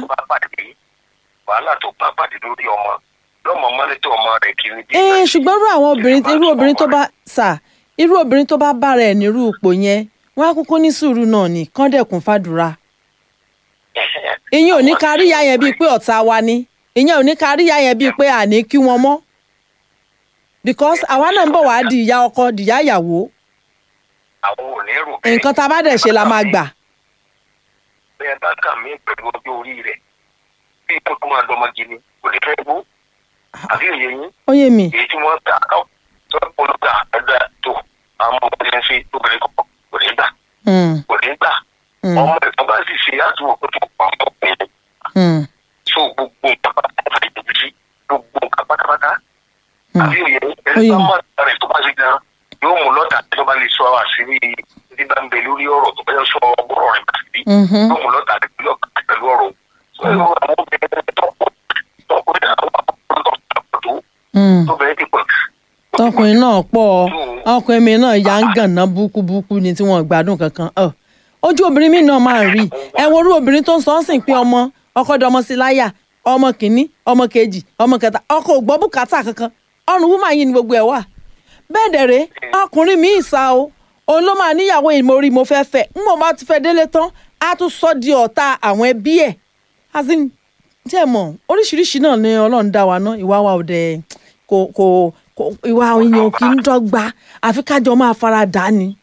wàhálà tó bá pàdé lórí ọmọ lọ́mọ mọ́lẹ́tọ̀ ọmọ rẹ̀ kiri bí. ee ṣùgbọ́n irú àwọn obìnrin irú obìnrin tó bá sà irú obìnrin tó bá bára ẹ̀ nírú ipò yẹn wọ́n á kúkú ní sùúrù náà ní kọ́ńdẹ̀kùn fàdúrà ìyẹn ò ní ká rí ìyá yẹn bíi pé ọ̀tá wa ni ìyẹn ò ní ká rí ìyá yẹn bíi pé àní kí wọn mọ́ because àwa náà ń bọ̀ wá di ìyá ọkọ di ìyá ìyàwó àwọn ò ní rò bẹ́ẹ̀. nǹkan tá a bá dẹ̀ ṣe la máa gbà bẹ́ẹ̀ bá kà mí pẹ̀lú ọjọ́ orí rẹ̀ bí ipò tó máa dọ́mọ gidi kò ní fẹ́ bó àbí òye yín ó yé mi èyí tí wọ́n ta ọ́ tó olùgbà ẹ̀dá tó àwọn ọmọdé ń fi obìnrin kọ̀ọ̀kan kò ní gbà Hmm, kò ní gbà hmm, ọmọ ẹ̀ka bá sì ṣe àtúwò kó tó pa ọmọ ọkùnrin hmm, so gbogbo nǹkan pátápátá ìdòwúsí gbogbo nǹkan pátápátá hmm. àbí òye yín Ó yé ẹni bá mi. mọ̀ rẹ̀ tó bá ṣe gan yóò mú lọ́tà tó bá lè sọ àṣírí ní bá ń bẹ lórí ọ̀rọ̀ tó bá yẹ sọ ọgbọ́rọ̀ rẹ̀ bàtìrí Mhm. yóò mú lọ́tà pẹ̀lú ọ̀rọ̀ pẹ̀lú ọ̀rọ̀ so ẹ̀rọ àwọn obìnrin tọkùnrin àwọn ọkùnrin tó Hmm. tóbìnrin ti pọ̀ jù. tọkùnrin náà pọ̀ ọkùnrin mi náà ya ń gànná búkúbúkú ni tí wọ́n gbádùn kankan Ọ̀, ojú obìnrin mi náà máa ń rí ẹ wo orú obìnrin tó ń sọ ọ́ sìn pé ọmọ ọkọ dọmọ sí láyà ọmọ kìíní ọmọ kejì ọmọ kẹta ọkọ ò gbọ́ bùkátà kankan ọrùn wúmà yìí ni gbogbo ẹ̀ wà bẹ́ẹ̀ dẹ̀rẹ́ ọkùnrin mi ìsà o òun ló máa níyàwó ìmọ̀rí mo fẹ́ fẹ́ ń bọ̀ bá ti fẹ́ délé tán á tún sọ di ọ̀tá àwọn ẹbí ẹ̀ as in tí ẹ mọ̀ oríṣiríṣi náà ni ọlọ́run dá wa ná ìwà wa ò dẹ̀ kò kò kò ìwà èèyàn kì í dọ́gba àfi kájọ máa fara dà á ni.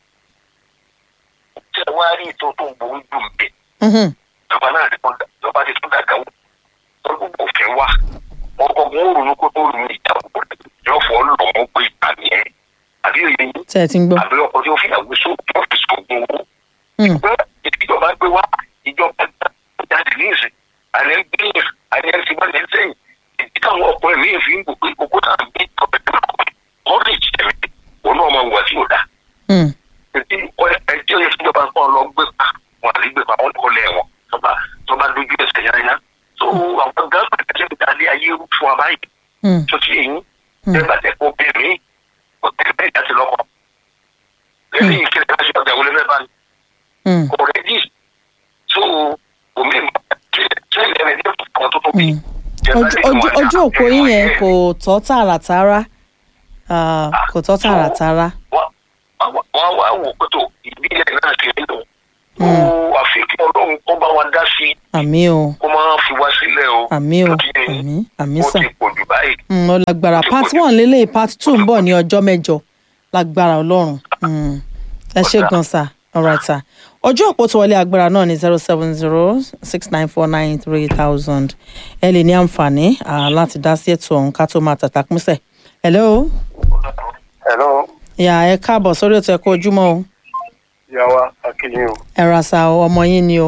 tí ẹ wá rí ètò tó ń borí dùn bẹ́ẹ̀ Mhm. ìjọba náà ti tún dà- ìjọba ti tún dàgbà wò lọ́dún òfin wà ọkọ̀ wọn ò ronú kó tó ronú ìjàmbá yóò fọ́ lọ́mọ pé ìpàdé ẹ̀ àbí òye yín tẹ́ ẹ ti ń gbọ́. àbí ọkọ̀ tí ó fi àgbé só tí ó fi sògùn owó Hmm. pé ìjọba gbé wá ìjọba jáde ní ìsìn àlẹ́ gbé àlẹ́ ti wá lẹ́ sẹ́yìn ìdí táwọn ọkùnrin mi fi ń bò pé kókó tá à ń gbé ọ̀bẹ tó lọ́kọ̀ wọ́n lè jẹ́ mi òun náà máa wà sí òdà Hmm. ètí ẹjọ́ yẹn fúnjọba ń pọ́n lọ gbé pa wọn àlè gbé pa wọn kọ́ lẹ̀ wọn tọ́ba tọ́ba dojú ẹsẹ̀ yáyá so àwọn gáàsì kẹ́kẹ́ ń dalẹ̀ ayé rú fún wa báyìí Hmm. tó ti yẹn bẹ́ẹ̀ bá tẹ̀ kó bẹ́ẹ̀ mí kò tẹ̀ bẹ́ẹ̀ dá sí lọ́kọ̀ lẹ́yìn ìkẹlẹ̀ bá ṣe ọjà wọlé fẹ́ bá ní Hmm. kò rẹ́dí so omi tẹ́lẹ̀ rẹ̀ ní àwọn tó tóbi. Hmm. ojú ojú ojú òpó yín yẹn kò tọ́ tààràtàrà Ah, kò tọ́ tààràtàrà wọ́n wọ́n wá wò pé tó ìbílẹ̀ náà ti rí lò ó àfi kí ọlọ́run kó bá wa dá sí i àmì o kó máa fi wá sílẹ̀ o àmì o Tó ti yé yín. àmì àmì ó sà ti pọ̀ jù báyìí Mm, ó lágbára part one lélẹ̀ part two ń bọ̀ ní ọjọ́ mẹ́jọ lágbára ọlọ́run Mm. ẹ ṣe gan sa alright sir ọjọ́ òpó tó wọlé agbára náà ní zero seven zero six nine four nine three thousand ẹ lè ní àǹfààní ah, láti dá sí ètò ọ̀hún ká tó máa tàtà pínṣẹ̀ hello hello ìyá ẹ káàbọ̀ sórí ètò ẹ̀kọ́ ojúmọ́ o yàwá akínyìn o ẹ ra sa o, ọmọ yín ni o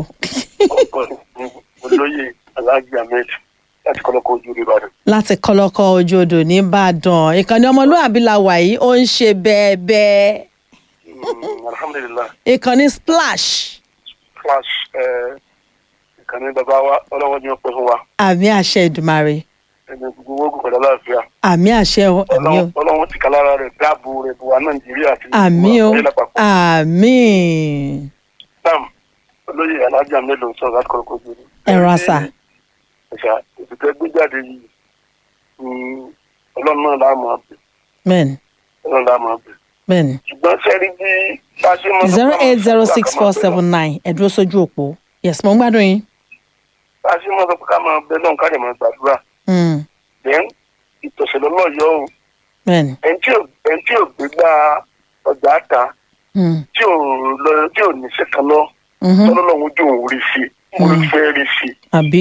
olóyè alágbè ahmed láti kọ́lọ́kọ́ ojú rí ìbàdàn. láti kọlọkọ ojú odò nìbàdàn ìkànnì ọmọlúwàbí la wà yìí ó ń ṣe bẹ́ẹ̀ bẹ́ẹ̀ alhamdulilah ìkànnì splash flash ìkànnì bàbá wa ọlọ́wọ́ ni wọ́n pẹ́ fún wa àmì àṣẹ ìdùmarè ẹni gbogbo ogun pẹ̀lú aláàfíà àmì àṣẹ o àmì o ọlọ́wọ́ ti kà lára rẹ̀ dáàbò rẹ̀ bò wá nàìjíríà àti àmì o ayé lápapọ̀. àmì sam olóyè alágbè ahmed ló ń sọ̀rọ̀ láti kọ́lọ́kọ́ ojú rí. ẹ̀rọ àṣà ẹ̀ṣà ìfìtẹ́ gbé jáde yìí mm, ọlọ́run náà láàmú àbẹ̀ bẹ́ẹ̀ni ọlọ́run láàmú àbẹ̀ bẹ́ẹ̀ni ṣùgbọ́n sẹ́rí bí bá ṣe mọ́ zero eight zero six four seven nine ẹ dúró sójú òpó yes mo ń gbádùn yín bá ṣe mọ́ sọ pé ká máa bẹ lọ́run ká lè máa gbàdúrà Mm, then ìtọ̀sẹ̀ lọ́lọ́yọ̀ o bẹ́ẹ̀ni ẹni tí ò ẹni tí ò gbégbá ọjà ta Mm, tí ò lọ tí ò ní sẹ́kàn lọ mhm. tọ́lọ́lọ́run ojú òun rí sí i mo fẹ́ rí sí i. àbí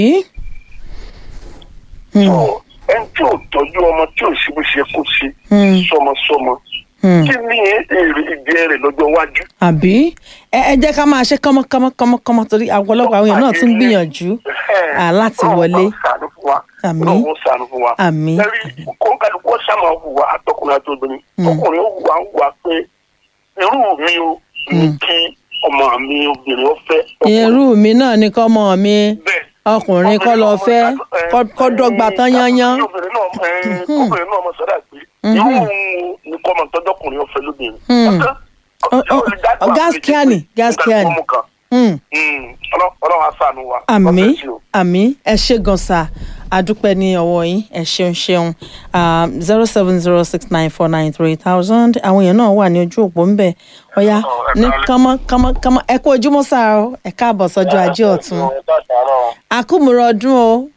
Mm, So, ẹni tí ò tọ́jú ọmọ tí ò sí bó ṣe kó sí Mm. sọmọsọmọ mm. kí ni èrè ìjẹ rẹ̀ lọ́jọ́ iwájú. àbí ẹ ẹ jẹ́ ká máa ṣe kánmọ́kánmọ́kánmọ́ torí ọ̀pọ̀lọpọ̀ àwọn èèyàn náà tún gbìyànjú Ah, láti wọlé. Ọlọ́run ṣàánú fún wa. Àmín. Ọlọ́run ṣàánú fún wa. Àmín. Lẹ́rí kọ́ńkàlùkù ọ̀ṣàmọ̀ hùwà àtọkùnrin àti obìnrin. Ọkùnrin ó hùwà ń hùwà pé irú mi o ní kí ọmọ mi obìnrin ó fẹ́. irú mi náà ni kọ́mọ mi Bẹ́ẹ̀. ọkùnrin kọ́ lọ fẹ́ kọ́- kọ́ dọ́gba tán yányán Obìnrin náà ẹ, obìnrin náà mọ̀ sọ́dà pé irú òun ni kọ́ ọmọ tọ́jọ́kùnrin ó fẹ́ lóbìnrin. Hmm. Ọ̀kan, Ọ- ọ- ọ- gaskiya ni, gaskiya ni. Nígbà tí wọ́n mú kan. Hmm. Hmm. Ọlọ́- Ọlọ́run á ṣàánú wa. àmì God bless you. àmì ẹ ṣe gan sa adúpẹ́ ní ọwọ́ yín ẹ ṣeun ṣeun zero seven zero six nine four nine three thousand àwọn èèyàn náà wà ní ojú òpó ńbẹ ọ̀yá ní kánmọ́ kánmọ́ kánmọ́ ẹ kú ojúmọ́ sáà o ẹ káàbọ̀ sọ́jọ́ ajé ọ̀tún àkúmùrọ̀ ọdún o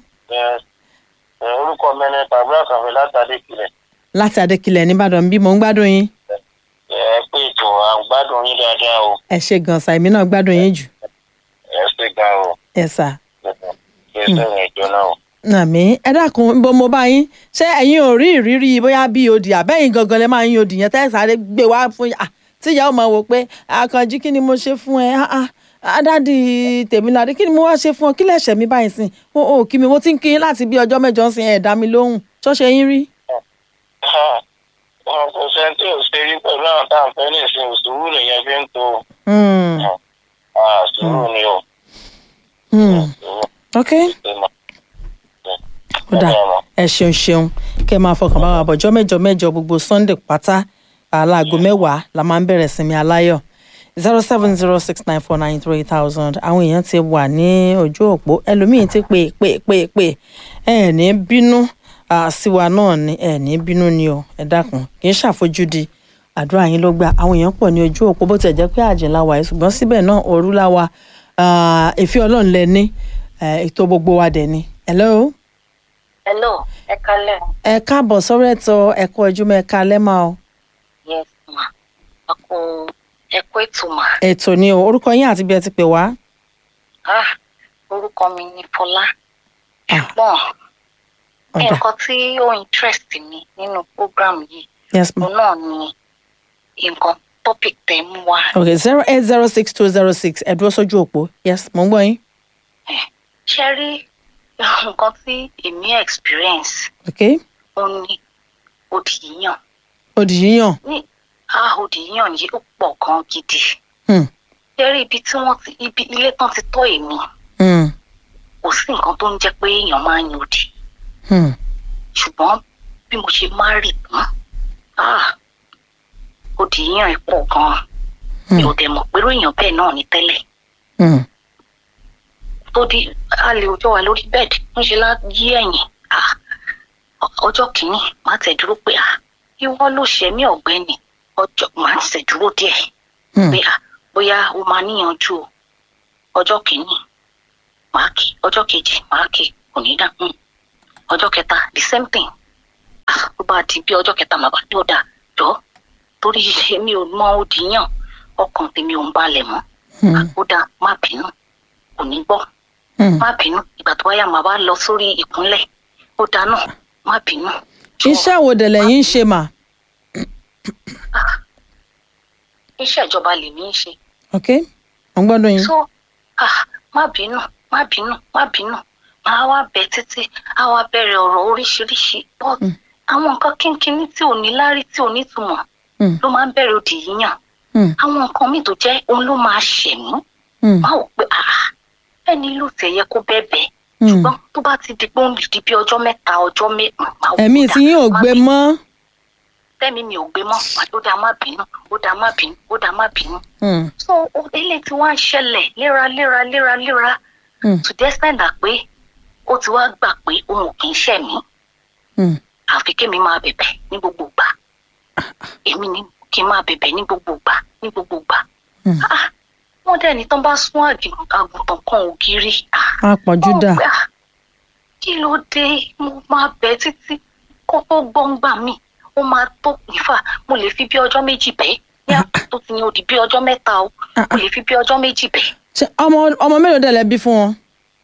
orúkọ mi ni tàbí àkànfẹ látàdé ìpìlẹ̀ láti adékilẹ̀ nìbàdàn bí mò ń gbádùn yín ẹ pé ètò àgbádùn yín dáadáa o ẹ ṣe gan sa èmi náà gbádùn yín jù ẹ ṣe gan o ẹ sà kí ẹ sẹ́yìn ìjọ náà o. àmì ẹ dákun bó mo bá yín ṣé ẹ̀yin ò rí ìrírí bóyá bí odi àbẹ́yìn gangan lè máa ń yin odi yẹn tẹ́ ẹ sáré gbé wá fún yà tí ìyá ò máa wò pé àkànjí kí ni mo ṣe fún ẹ Ah, ah, adádì tèmíládé kí ni mo wá ṣe fún ọ kí lẹ̀ṣẹ̀ mi báyìí sìn o ò kí mi mo ti ń kí yín láti bí ọjọ́ mẹ́jọ ń sin ẹ̀ dá mi lóhùn ṣọ́ṣe yín rí. wọn kò sẹ́ni tí ò ṣe rí pẹ̀lú àwọn tá à ń fẹ́ ní ìsìn sùúrù nìyẹn fi ń to Hmm, Ah, sùúrù ni o. hmm, Sùúrù ok ṣe mọ̀. ó dà ẹ ṣeun ṣeun kẹ máa fọkàn bá wa bọjọ mẹ́jọ mẹ́jọ gbogbo sunday pátá aláàgọ mẹ́wàá la máa ń bẹ̀rẹ̀ sinmi aláyọ̀ zero seven zero six nine four nine three thousand àwọn èèyàn ti wà ní ojú òpó ẹlòmíín ti pè pè pè pè ẹ ní bínú ah, sí wa náà ni ẹ ní bínú ni o ẹ dákun kì í ṣàfojúdi àdúrà yín ló gbà àwọn èèyàn pọ̀ ní ojú òpó bó tiẹ̀ jẹ́ pé àjìnlá wa yìí ṣùgbọ́n síbẹ̀ náà òru la wa ah, ìfẹ́ ọlọ́run lẹ ní eh, ètò gbogbo wa dẹ̀ ni. hello hello ẹ kálẹ̀ ẹ káàbọ̀ sọ́rọ̀ ẹ̀tọ́ ẹ̀kọ́ ojúmọ́ ẹ̀ka lẹ́mà o yes ma a kò ẹ kó ètò mà ètò ni o orúkọ yín àti bí ẹ ti pè wá. ah orúkọ mi ni fọlá Ah. ṣùgbọ́n ọ̀dà nǹkan tí ó interest mi nínú program yìí yes ma òun náà ni nǹkan topic tẹ̀ mú wá ok zero eight zero six two zero six ẹ dúró sójú òpó yes mo ń gbọ́ yín ṣe rí nǹkan tí èmi experience ok ó ní òdì yíyàn òdì yíyàn ní ah òdì yíyàn yìí ó pọ̀ gan gidi Hmm. ṣe rí ibi tí wọ́n ti ibi ilé tán ti tọ́ èmi Hmm. kò sí nǹkan tó ń jẹ́ pé èèyàn máa ń yan òdì Hmm. ṣùgbọ́n bí mo ṣe máa rì tán ah òdì yíyàn ẹ̀ pọ̀ gan-an mi ò dẹ̀ mọ̀ pé irú èèyàn bẹ́ẹ̀ náà ní tẹ́lẹ̀ Hmm. tó di a lè ọjọ́ wa lórí bẹ́ẹ̀dì ń ṣe lá yí ẹ̀yìn ah ọ- ọjọ́ kìíní má tẹ̀ dúró pé ah ìwọ ló ṣe mí ọ̀gbẹ́ni ọjọ́ màá ṣe dúró díẹ̀ Hmm. pé à bóyá o máa níyànjú o ọjọ́ kìíní màá kí ọjọ́ kejì màá kí kò ní dá hmm. ọjọ́ kẹta the same thing ah tó bá di bí ọjọ́ kẹta màá bá ní ọ̀dà jọ torí èmi ò mọ òdì yàn ọkàn tèmi ò ń balẹ̀ mọ́ Hmm. ó dáa má bínú kò ní gbọ́ Hmm. má bínú ìgbà tó wáyà màá wá lọ sórí ìkúnlẹ̀ ó dáa náà má bínú. Jọ̀ọ́, iṣẹ́ wo dẹ̀ lẹ́yìn ń ṣe mà iṣẹ́ ìjọba lèmi ń ṣe ok mo ń gbọ́dọ̀ yín so ah má bínú má bínú má bínú màá wá bẹ títí á wá bẹ̀rẹ̀ ọ̀rọ̀ oríṣiríṣi but àwọn nǹkan kínkínní tí ò ní lárí tí ò ní túmọ̀ Hmm. ló máa ń bẹ̀rẹ̀ òdì yíyàn Hmm. àwọn nǹkan míì tó jẹ́ òun ló máa ṣẹ̀mí Hmm. máa wò pé ah ẹni ló tẹ̀ yẹ kó bẹ́ẹ̀ Hmm. ṣùgbọ́n tó bá ti di pé ó ń di bí ọjọ́ mẹ́ta ọjọ́ mẹ́ta ẹ̀mí tí yín ò gbé mọ́ tẹ́mi mi ò gbé mọ́ ó dá má bínú ó dá má bínú ó dá má bínú Hmm. so o- eléyìí tí wọ́n á ṣẹlẹ̀ léraléra léraléra Hmm. to the extent that pé ó ti wá gbà pé òun ò kì í ṣẹ̀mí Hmm. àfi kémi máa bẹ̀bẹ̀ ní gbogbo ìgbà èmi ni kí n máa bẹ̀bẹ̀ ní gbogbo ìgbà ní gbogbo ìgbà Hmm. Ah, wọ́n dẹ̀ ní tán bá sún àgì- àgùntàn kan ògiri ah, á pọ̀jù wọ́n dà gbà, kí ló dé mo máa bẹ̀ títí kó tó gbọ́ngbà mi ó máa tó ìfà mo lè fi bí ọjọ́ méjì bẹ́ẹ̀ ní àtúntò ti ní odi bí ọjọ́ mẹ́ta o mo lè fi bí ọjọ́ méjì bẹ́ẹ̀. ṣe ọmọ ọmọ mélòó dẹ̀ lẹ bí fún wọn.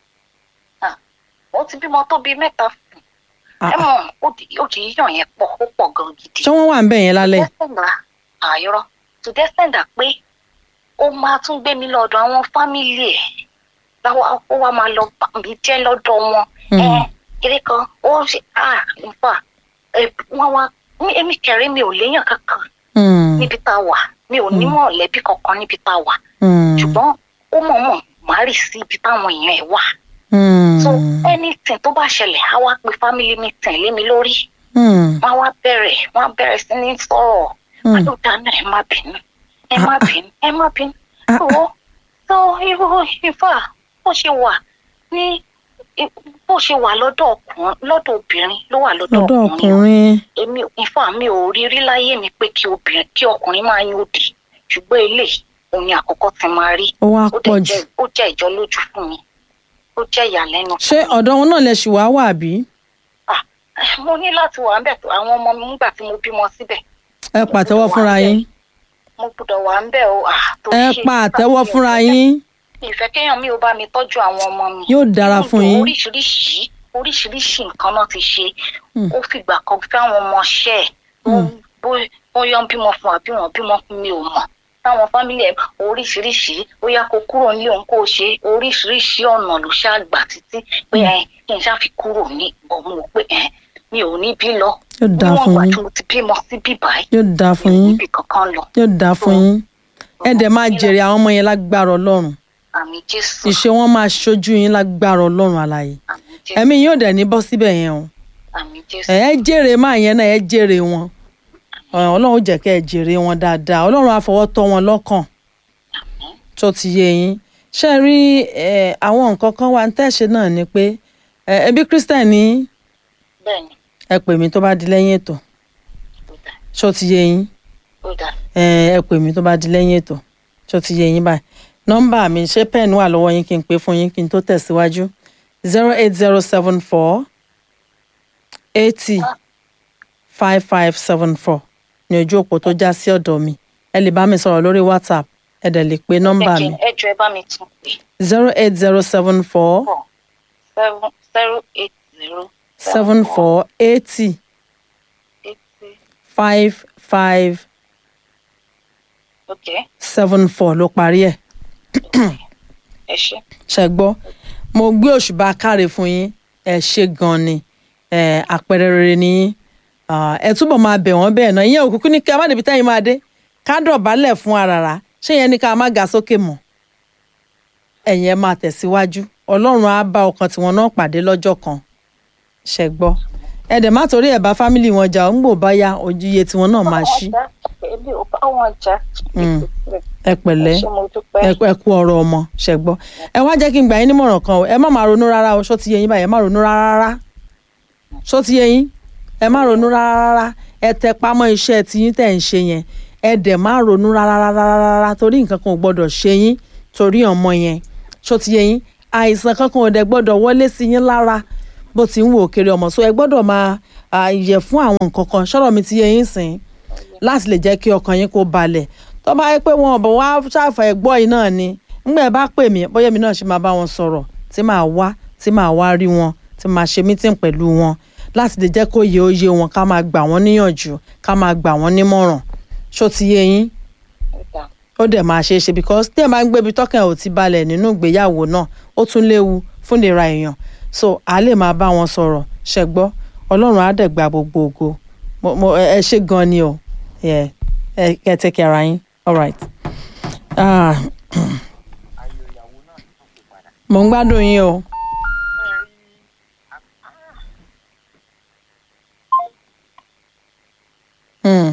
ó ti bímọ tó bíi mẹ́ta fún Ah, ẹ mọ̀ ó di ó di yíyàn yẹn pọ̀ ó pọ̀ gan gidi. ṣé wọ́n wà ń bẹ̀ yẹn lálẹ́. dẹ́sẹ̀ndà àyọ̀rọ̀ tó dẹ́sẹ̀ndà pé ó máa tún gbé mi lọ́dọ̀ àwọn fámìlì ẹ̀ láwa ó wá máa lọ bà mí jẹ́ lọ́dọ̀ wọn. Mm. ẹ kiri kan ó ṣe à nípa wọn wá ní èmi kẹrẹ mi ò léèyàn kankan Hmm. níbi tá a wà mi ò ní mọ̀lẹ́bí kankan níbi tá a wà Hmm. ṣùgbọ́n ó mọ̀ọ́mọ̀ má rì sí ibi táwọn èèyàn ẹ̀ wà Hmm. so anything tó bá ṣẹlẹ̀ á wá pe family meeting lé mi lórí Hmm. wọ́n á wá bẹ̀rẹ̀ wọ́n á bẹ̀rẹ̀ sí ní sọ̀rọ̀ Hmm. wọ́n ló dáná ẹ má bínú ẹ má bínú ẹ má bínú Ah, tó tó irú ifá bó ṣe wà ní bó ṣe wà lọ́dọ̀ ọkùnrin lọ́dọ̀ obìnrin ló wà lọ́dọ̀ lọ́dọ̀ ọkùnrin o. ọkùnrin. èmi ifá mi ò rí rí láyé mi pé kí obìnrin kí ọkùnrin máa yín òdì ṣùgbọ́n eléyìí òun ni àkọ́kọ́ ti máa rí ó wá ó pọ̀ dẹ̀ jù. jẹ́ ó jẹ́ ìjọ lójú fún mi ó jẹ́ ìyàlẹ́nu ṣé ọ̀dọ̀ wọn náà lẹ ṣì wá wà bí. Ah, mo ní láti wà ń bẹ̀ tó àwọn ọmọ mi nígbà tí mo bímọ síbẹ̀ ẹ pàtẹ́wọ́ fúnra yín. mo gbọ́dọ̀ wà ń bẹ̀ o ah, tó ẹ ṣe- pa àtẹ́wọ́ fúnra yín. ìfẹ́ kéèyàn mi ò bá mi tọ́jú àwọn ọmọ mi. Yóò dára fún yín. oríṣiríṣi oríṣiríṣi nǹkan náà ti ṣe Hmm. ó fìgbà kan fẹ́ àwọn ọmọ ṣẹ́ ẹ̀ Hmm. bó- bóyá ń bímọ fún àbí wọn bímọ fún mi ò mọ̀ táwọn fámìlì ẹ̀ oríṣiríṣi ó yá kó kúrò nílé òun kó o ṣe oríṣiríṣi ọ̀nà ló ṣáà gbà títí pé ẹ kí n ṣáà fi kúrò ní ọ̀hún o pé ẹ mi ò ní bí lọ yóò dáa níwọ̀n fún ìgbà yín. tí mo ti bímọ sí bíbáyìí yóò dáa fún mi ò yín. níbi kankan lọ yóò dáa fún yín. ẹ dẹ̀ máa jèrè àwọn ọmọ yẹn lágbára ọlọ́run. àmì jésù ìṣe wọn máa ṣojú yín lágbára ọlọ́run àlàyé. àmì jésù ẹ̀mí yóò dẹ̀ ní bọ́ síbẹ̀ yẹn o. àmì jésù ẹ jèrè máa yẹn náà ẹ jèrè wọn Ọ̀, ọlọ́run jẹ́ kẹ́ ẹ jèrè wọn dáadáa ọlọ́run á fọwọ́ tọ́ wọn lọ́kàn tó ti yé yín ṣe rí ẹ, àwọn nǹkan kan wà ń tẹ̀sẹ̀ náà ni pé ẹ, ẹbí christian ní bẹ́ẹ̀ ni ẹ pè mí tó bá di lẹ́yìn ètò ó dà ṣó ti yé yín ó dà ẹ ẹ pè mí tó bá di lẹ́yìn ètò ṣó ti yé yín báyìí nọ́mbà mi ṣé pẹ́ẹ́nì wà lọ́wọ́ yín kí n pè fún yín kí n tó tẹ̀síwájú zero eight zero seven four eighty five five seven four ní ojú òpó tó já sí ọ̀dọ̀ mi ẹ lè bá mi sọ̀rọ̀ lórí whatsapp ẹ dẹ̀ lè pe nọ́mbà mi ẹ jọ ẹ bá mi tún pè zero eight zero seven four four seven zero eight zero seven four eighty eighty five five okay seven four ló parí ẹ̀ ẹ ṣe ṣe gbọ́ mo gbé òṣùbà káre fún yín ẹ ṣe gan ni ẹ àpẹẹrẹ rere ni yín Ah, ẹ túbọ̀ máa bẹ̀ wọ́n bẹ́ẹ̀ náà ìyẹn òkùnkùn ní kí a má débi táyìn máa dé ká dọ̀bálẹ̀ fún aràrá ṣé yẹn ní ká má ga sókè mọ́ ẹ̀yin ẹ máa tẹ̀síwájú ọlọ́run á bá ọkàn tiwọn náà pàdé lọ́jọ́ kan ṣe gbọ́ ẹ dẹ̀ má torí ẹ̀ bá fámìlì wọn jà ó ń gbò báyà ojú iye tiwọn náà máa ṣí ebi ò bá wọn jà Mm. ẹ pẹ̀lẹ́ ṣé mo dúpẹ́ ẹ ẹ kú ọ̀rọ̀ ọmọ ṣe gbọ́ ẹ wá jẹ́ kí n gbà yín nímọ̀ràn kan o ẹ má máa ronú rárá o ṣó ti yé yín báyìí ẹ má ronú rárá rárá ṣó ti yé yín ẹ má ronú rárá rárá ẹ tẹ pamọ́ iṣẹ́ tiyín tẹ̀ ń ṣe yẹn ẹ dẹ̀ má ronú rárá rárá rárá torí nǹkan kan ò gbọ́dọ̀ ṣe yín torí ọmọ yẹn ṣó ti yẹ yín àìsàn kankan ò dẹ̀ gbọ́dọ̀ wọlé sí yín lára bó ti ń wò kiri ọmọ so ẹ gbọ́dọ̀ máa à, yẹ fún àwọn nǹkan kan ṣọ́rọ̀ mi ti yẹ yín sìn láti lè jẹ́ kí ọkàn yín kó balẹ̀ tó bá yẹ pé wọn ò bọ̀ wá ṣàfà ẹ̀gbọ́ yìí náà ni ńgbà ẹ bá pè mí bóyá mi náà ṣe máa bá wọn sọ̀rọ̀ tí màá wá tí màá wá rí wọn tí màá ṣe mítìn pẹ̀lú wọn láti lè jẹ́ kó yẹ oyè wọn ká máa gbà wọ́n níyànjú ká máa gbà wọ́n nímọ̀ràn ṣó ti yé yín ó dẹ̀ máa ṣe é ṣe because tí ẹ̀ máa ń gbébi tọ́kàn ò ti balẹ̀ nínú ìgbéyàwó náà ó tún léwu fún ìlera èèyàn so a lè máa bá wọn sọ̀rọ̀ ṣẹgbọ́ ọlọ́run á dẹ̀ gba gbogbo ògo Mo- mo- ẹ ẹ ṣe gan ni o Yeah. ẹ kẹ́ ẹ take care ara yín all right. Ah, mo ń gbádùn yín o. Hmm.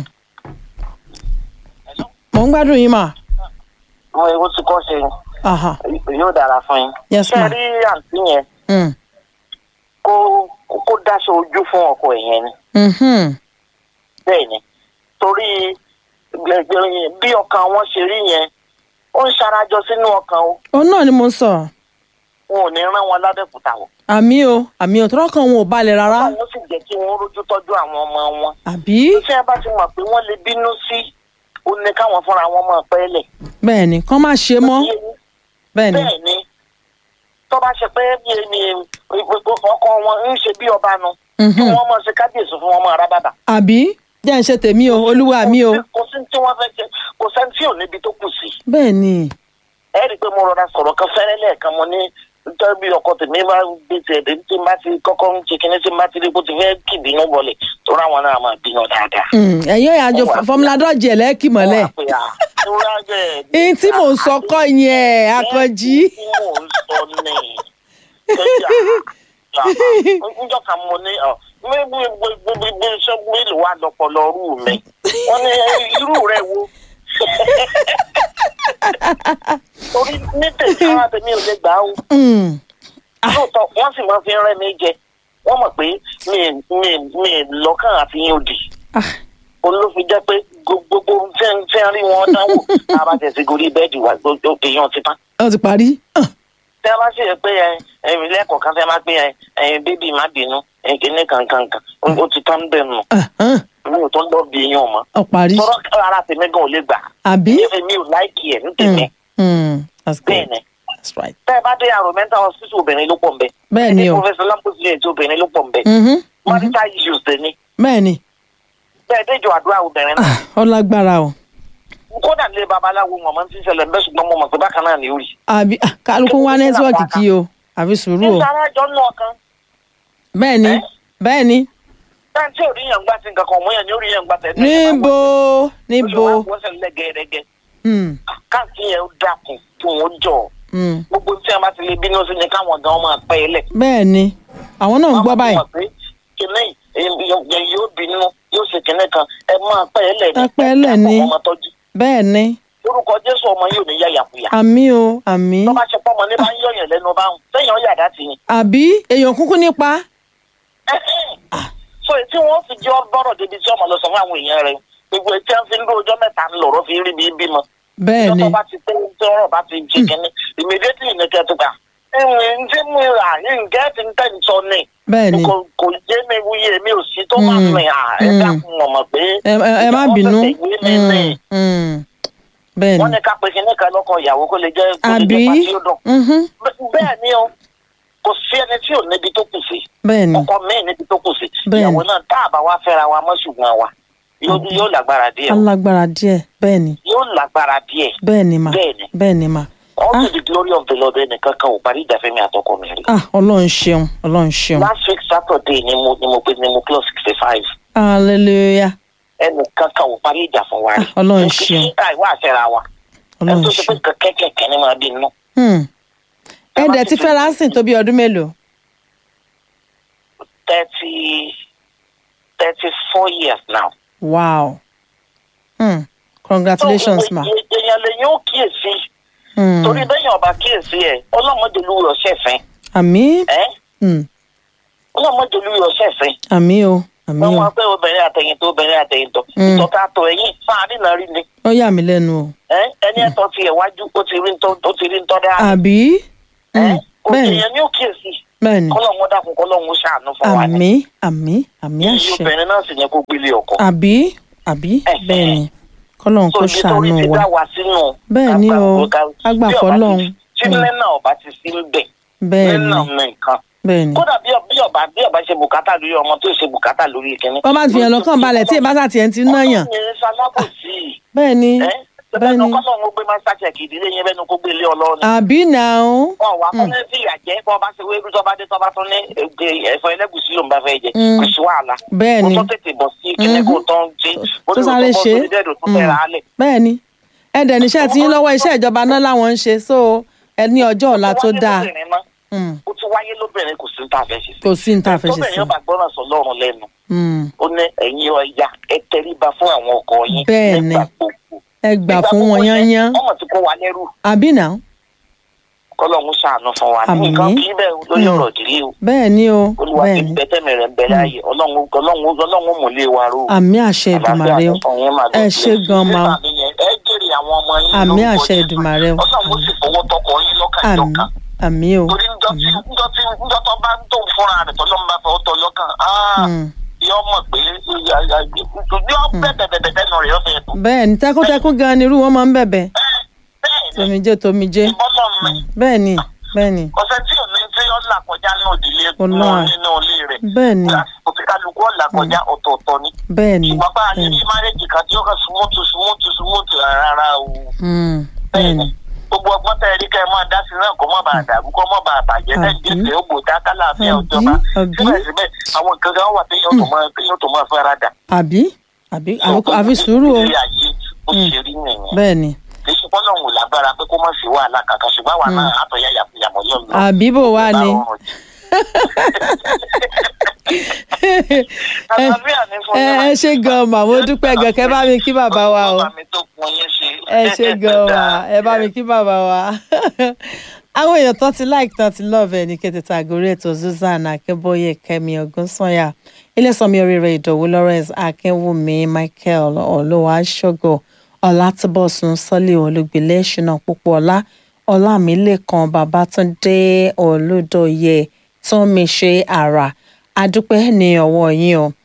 mo ń gbádùn yín mà. wọn ewu ti kọ́ ṣe Aha. yóò dára fún yín. Yes, ṣé ma. ẹ rí àǹtí yẹn Hmm. kó kó- kó dáṣọ ojú fún ọkọ ẹ̀ yẹn ni Mhm. bẹ́ẹ̀ ni torí gbẹ̀gbẹ̀ bí ọkàn wọn ṣe rí yẹn ó ń ṣarajọ sínú ọkàn o òun náà ni mo ń sọ wọn ò ní rán wọn lábẹ́kúta o. àmì o àmì ò tọrọ kan wọn ò balẹ̀ rárá àwọn sì jẹ́ kí wọ́n rójú tọ́jú àwọn ọmọ wọn. àbí tí ẹ bá ti mọ̀ pé wọ́n lè bínú sí ó ní káwọn fúnra wọn mọ̀ pẹ́ẹ́lẹ̀. bẹ́ẹ̀ ni kán má ṣe mọ́ bẹ́ẹ̀ ni bẹ́ẹ̀ ni tó bá ṣe pé bí ẹni ọkọ wọn ń ṣe bí ọba nu kí Mhm. wọ́n mọ̀ ṣe kábíyèsí fún wọn mọ̀ ara bàbà. àbí jẹ́ ń ṣe tèmi o olúwa mi o kò sí tí wọ́n fẹ́ ṣe kò sẹ́ni tí ò níbi tó kù sí. bẹ́ẹ̀ ni ẹ rí i pé mo rọra sọ̀rọ̀ kan fẹ́rẹ́ lẹ́ẹ̀kan mo ní nítorí bí ọkọ tèmi bá gbé tiẹ̀ dé tí n bá ti kọ́kọ́ ń ṣe kíní tí n bá ti rí bó ti fẹ́ kì bínú bọ̀lẹ̀ tó ráwọn náà máa bínú dáadáa. Mm, ẹ̀yin ọ̀yà àjọ fọmúlà dọ́jì ẹ̀ lẹ́ẹ̀kì mọ́lẹ̀ Wọ́n á pè á, "Ewúrẹ́ bẹ́ẹ̀ ni." ihun tí mò ń sọ kọ́ yẹn akànjí tí mò ń sọ ní ẹja njọ kan mo ní ọ gbogbo iṣẹ́ mélòó wà lọ́pọ̀lọ́ rú mi wọ́n ní irú rẹ̀ wo torí ní tèmi ara tèmi ò lè gbà ó Mm, lóòótọ́ wọ́n sì máa fi ń rẹ́ mi jẹ wọ́n mọ̀ pé mi mi mi lọ́kàn àfihàn òdì ah, òun ló fi jẹ́ pé gbogbo tí ń tí ń rí wọn dánwò tá a bá tẹ̀sí gorí bẹ́ẹ̀dì wà gbogbo èèyàn ti tán ó ti parí Ah, tẹ bá ṣe pé ẹ ẹ̀yin lẹ́kọ̀ọ́ kan tẹ máa pé ẹ ẹ̀yin bébì má bínú ẹ̀yin kìíní kankankan ó ti tán bẹ́ẹ̀ nù ah, ah, mi ò tó ń lọ bí èèyàn mọ́ ó parí tọ́rọ́ ara tèmi gan ò lè gbà àbí èmi ò láìkì ẹ̀ ní tèmi Mm, mm, that's bẹ́ẹ̀ good ni that's right tẹ́ ẹ bá dé àrò mental hospital obìnrin ló pọ̀ nbẹ bẹ́ẹ̀ ni o professor lamposi yẹn tí obìnrin ló pọ̀ nbẹ Mhm, mhm, marital issues dẹ̀ ni bẹ́ẹ̀ ni bẹ́ẹ̀ déjọ àdúrà obìnrin náà Ah, ó lágbára o kódà nílé babaláwo wọn máa ń ti ṣẹlẹ̀ bẹ́ẹ̀ ṣùgbọ́n mo mọ̀ pé bákan náà ni ó rí. àbí ah, kálukú wá nẹ́tíwọ́ọ̀kì kí o àfi sùúrù o nígbà arájọ nù ọkàn bẹ́ẹ̀ ni Eh? bẹ́ẹ̀ ni táà tí ò rí yàn gbà sí nǹkan kan mọ́ yàn ni ó rí yàn gbà tẹ̀ níbo níbo wọ́n sẹ̀ lẹ́gẹ̀ẹ́rẹ́gẹ́ Mm, káàkiri yẹn ó dákun kí wọ́n jọ mm, gbogbo tí a bá ti lè bínú sí ni káwọn gan máa pẹ́ ẹ lẹ̀. bẹ́ẹ̀ ni àwọn náà ń gbọ́ báyìí kìnìún yẹn yóò bínú yóò ṣe kìnìún kan ẹ máa pẹ́ ẹ lẹ̀ Ẹ pẹ́ ẹ lẹ̀ ni. ọmọ tọ́jú bẹ́ẹ̀ ni lórúkọ jésù ọmọ yóò ní yàyàkuyà àmì o àmì tó bá ṣe pọ́ ọmọ ní bá ń yọ̀yàn lẹ́nu báwọn sẹ́yìn ó yàdá tì yín. àbí èèyàn kúkú nípa so tí wọ́n fi jẹ́ bọ́rọ̀ débi tí ọmọ lọ sọ fún àwọn èèyàn rẹ̀ gbogbo etí ẹ̀ ń fi ń lójọ́ mẹ́ta ń lọ̀rọ̀ fi rí bí bímọ. bẹ́ẹ̀ ni tó bá ti pé tí ọ̀rọ̀ bá ti jẹ kínní immediately ní kẹ́tù gbà. ǹjẹ́ mi rà ǹjẹ́ ti ń tẹ̀ ń sọ ni bẹ́ẹ̀ ni kò kò yé mi wúyé mi ò sí tó máa Mm, rìn à ẹ mm. dákun ọmọ pé. ẹ ẹ- ẹ má ìyàwó bínú fẹsẹ̀ ìwé mi ní. Mm, mm. bẹ́ẹ̀ wọ́n ni ní ká pe kinní kan lọ́kọ̀ ìyàwó kó lè jẹ́ kó lè àbí jẹ́ pàtí ó dùn. Mhm, Bẹ́- bẹ́ẹ̀ ni o kò sí ẹni tí ò níbi tó kù sí bẹ́ẹ̀ ni ọkọ míì níbi tó kù sí Bẹ́ẹ̀ ni. ìyàwó náà tá a bá wá fẹ́ra wa mọ́ ṣùgbọ́n wa yóò yóò lágbára díẹ̀ o. alágbára díẹ̀ bẹ́ẹ̀ ni yóò lágbára díẹ̀ bẹ́ẹ̀ ni mà bẹ́ẹ̀ ni bẹ́ẹ̀ ni mà all Ah. to the glory of the lord ẹnìkan kan ò parí ìjà fẹ́mi àtọkọ mi rí. ah ọlọ́run ṣeun ọlọ́run ṣeun last week saturday ni mo ni mo pe ni mo close sixty five hallelujah ẹnìkan kan ò parí ìjà fún wa rí. Ah, Ọlọ́run Mo fi ṣeun. sí àìwá àṣẹra wa ẹ ọlọ́run tó ṣe pé ṣeun kẹ̀kẹ́ kẹ̀kẹ́ ni máa bí inú. Hmm. ẹ dẹ̀ ti fẹ́ ránṣìn tó bí ọdún mélòó thirty thirty four years now. wow Hmm. congratulations ma So, èèyàn lè yóò kíyèsí Hmm. torí bẹ́yìn ọba kíyèsí ẹ̀ ọlọ́mọdé lu ọ̀sẹ̀ fẹ́ àmì ẹ́ Hmm. ọlọ́mọdé lu ọ̀sẹ̀ fẹ́ àmì o àmì wọ́n o máa pẹ́ obìnrin àtẹ̀yìntọ́ obìnrin àtẹ̀yìntọ́ Mm. ìtọ́ka àtọ̀ ẹ̀yìn fáàrí náà rí ni ó yà mí lẹ́nu o ẹ ẹni ẹ̀tọ́ ti ẹ̀ wájú ó ti rí ntọ́ ó ti rí ntọ́ dáa àbí ẹ Mm, bẹ́ẹ̀ ni òkèèyàn ní òkèèsì bẹ́ẹ̀ ni kọ́lọ́hún dákun kọ́lọ́hún ṣàánú fún wa ni àmì àmì àmì iye àṣẹ obìnrin náà sì yẹ kó gbélé ọkọ àbí àbí Eh, bẹ́ẹ̀ eh. ni kọ́lọ́n so kó ibi tó rí ṣàánú ti wa dá wa sínú Bẹ́ẹ̀ ni o, ká gbà fọ́lọ́hun. tí Mm. lẹ́nà ọba ti sí ń bẹ̀ bẹ́ẹ̀ lẹ́nà ni nìkan bẹ́ẹ̀ ni kódà bí ọ- bí ọba bí ọba ṣe bùkátà lórí ọmọ tó ṣe bùkátà lórí ìkíní. wọ́n bá ti yàn lọ́kàn balẹ̀ tí ìbáṣà tiẹ̀ ti ná yàn ọlọ́run yẹn ṣalábòsí bẹ́ẹ̀ ni ẹ bẹ́ẹ̀ bẹ́ẹ̀ ni ni kọ́lọ́run ó gbé máa ṣàṣẹ̀kì ìdílé yẹn bẹ́ẹ̀ ni kó gbé ilé ọlọ́run. àbí náà wọn wà fún ní fìyà jẹ bọ́ ọba ṣe wéru tọ́ba dé tọ́ba tún ní ege ẹ̀fọ́ ẹlẹ́gùsí ló ń bá fẹ́ jẹ Mm. kò sí wàhálà. bẹ́ẹ̀ mo ni tún tètè bọ̀ sí kíní kó tán ṣe ó tó ní sáré kó ṣe tó bọ́ sórí dẹ́ẹ̀dù tó fẹ́ ra á lẹ̀. bẹ́ẹ̀ ni ẹ̀dẹ̀ níṣẹ́ tí ń lọ́wọ́ iṣẹ́ ìjọba náà làwọn ń ṣe so ẹ ní ọjọ́ ọ̀la tó dáa Mm, ó ti wáyé lóbìnrin kò sí ní tá a fẹ́ ṣe sí. kò sí ní tá a fẹ́ ṣe sí tóbìnrin ọba gbọ́ràn sọ lọ́rùn lẹ́nu Mm, ó ní ẹ̀yin ọ̀ya ẹ tẹríba fún àwọn ọkọ yín Bẹ́ẹ̀ ni. nígbà gbogbo. ẹ gbà Nígbà fún gbogbo wọn yẹn, yányán ọmọ tí kò wá lẹ́rù àbí náà kọ́lọ́hún ṣàánú fún wa Àmín. nǹkan kì í bẹ́ẹ̀ lórí Mm. ọ̀rọ̀ ìdílé o bẹ́ẹ̀ ni o olúwa bẹ́ẹ̀ ti ni bẹ tẹ́mi rẹ̀ ń bẹ láàyè ọlọ́run ọlọ́run ọlọ́run mú lé wa ró àmì àṣẹ ìdùmàrè o ẹ ṣé gan ma o ẹ jèrè àwọn ọmọ yín àmì lórúkọ àṣẹ Jésù. ìdùmàrè o ọlọ́run ó sì fọwọ́ tọkọ yín lọ́kàn àmì ìjọkan àmì o torí njọ́ tí njọ́ tí njọ́ tó bá ń tó fúnra rẹ̀ tọ́lọ́ ń bá fọwọ́ tọ lọ́kàn áá Mm, yọ mọ̀ pé yọ bẹ́ẹ̀ bẹ́ẹ̀ bẹ́ẹ̀ nù rẹ̀ yọ fẹ́ tó. bẹ́ẹ̀ ni tẹkúntẹkún gan ni irú wọn máa ń bẹ̀bẹ̀ bẹ́ẹ̀ ni tomijé tomijé ìbọ́lọ̀ mi bẹ́ẹ̀ ni bẹ́ẹ̀ ni ọ̀sẹ̀ tí ò ní tí ó là kọjá ní òdìlé Ọlọ́run. nínú ilé rẹ̀ bẹ́ẹ̀ ni lásìkò tí kálukú ọ̀là kọjá ọ̀tọ̀ọ̀tọ̀ ni. bẹ́ẹ̀ ni ṣùgbọ́n bá a lè bẹ́ẹ̀ rí ni márẹ́jì kan tí ó kàn súnmọ́tò súnmọ́tò súnmọ́tò rárá o. Mm, bẹ́ẹ̀ ni gbogbo ọgbọ́n tẹ̀ rí kẹ́ ẹ máa dá sí náà kó má bàa dàrú kó má bàa bàjẹ́ Àbí. lẹ́yìn gbèsè ó gbòdá kálàáfíà Àbí, òjọba àbí. síbẹ̀síbẹ̀ àwọn nǹkan kan wà téèyàn tó máa téèyàn tó máa fẹ́ra dà. àbí àbí àfi- àfi sùúrù o ilé ayé ó ṣe rí nìyẹn bẹ́ẹ̀ ni kì í ṣe pọ́nlọ́ òun lágbára pé kó má sí wàhálà kankan ṣùgbọ́n àwa náà àtọ̀yà yàmọ̀ yọ̀ lọ. àbí bò wá ni àlàáfíà ní fún ẹ ẹ ṣe gan mà mo dúpẹ́ gan kẹ́ bá mi kí bàbá wa o Bàbá mi tó kun yín ṣe. ẹ ṣe gan mà ẹ bá mi kí bàbá wa àwọn èèyàn tán ti like tán ti love ẹ ní kété tá a gorí ètò Susan Akínbóyè Kẹ́mi Ògúnsànyà Ilésànmí oríire Ìdòwú Lawrence Akínwùmí Michael Olúwaṣọgọ Ọlátúbọ̀sún Sọlí Olùgbìlẹ̀ Ṣínà Pópóọlá Ọlámilẹ́kan Babátúndé Olúdòye Tómiṣe Àrà adúpẹ́ ní ọwọ́ yín o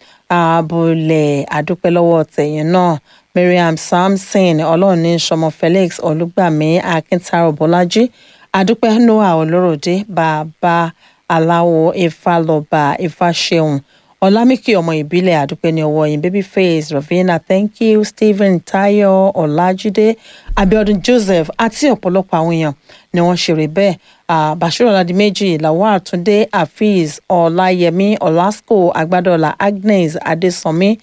abúlé adúpẹ́ lọ́wọ́ tẹ̀yìn náà Mariam Samson ọlọ́run ní sọmọ Felix Olúgbàmí Akíntaro Bọ́lájí adúpẹ́ Noah Olóròdé bàbá aláwo Ifálọ́ba Ifáṣeun Ọlámíkì ọmọ ìbílẹ̀ àdúpẹ́ ní ọwọ́ yín Babyface Ravina thank you Stephen Tayo Ọlájídé Abiodun Joseph àti ọ̀pọ̀lọpọ̀ àwọn èèyàn ni wọ́n ṣeré bẹ́ẹ̀ Ah, Bashir Ọládìméjì Lawal Túndé Afeez Ọláyẹmí Ọlásùkò Agbádọ́là Agnes Adésànmí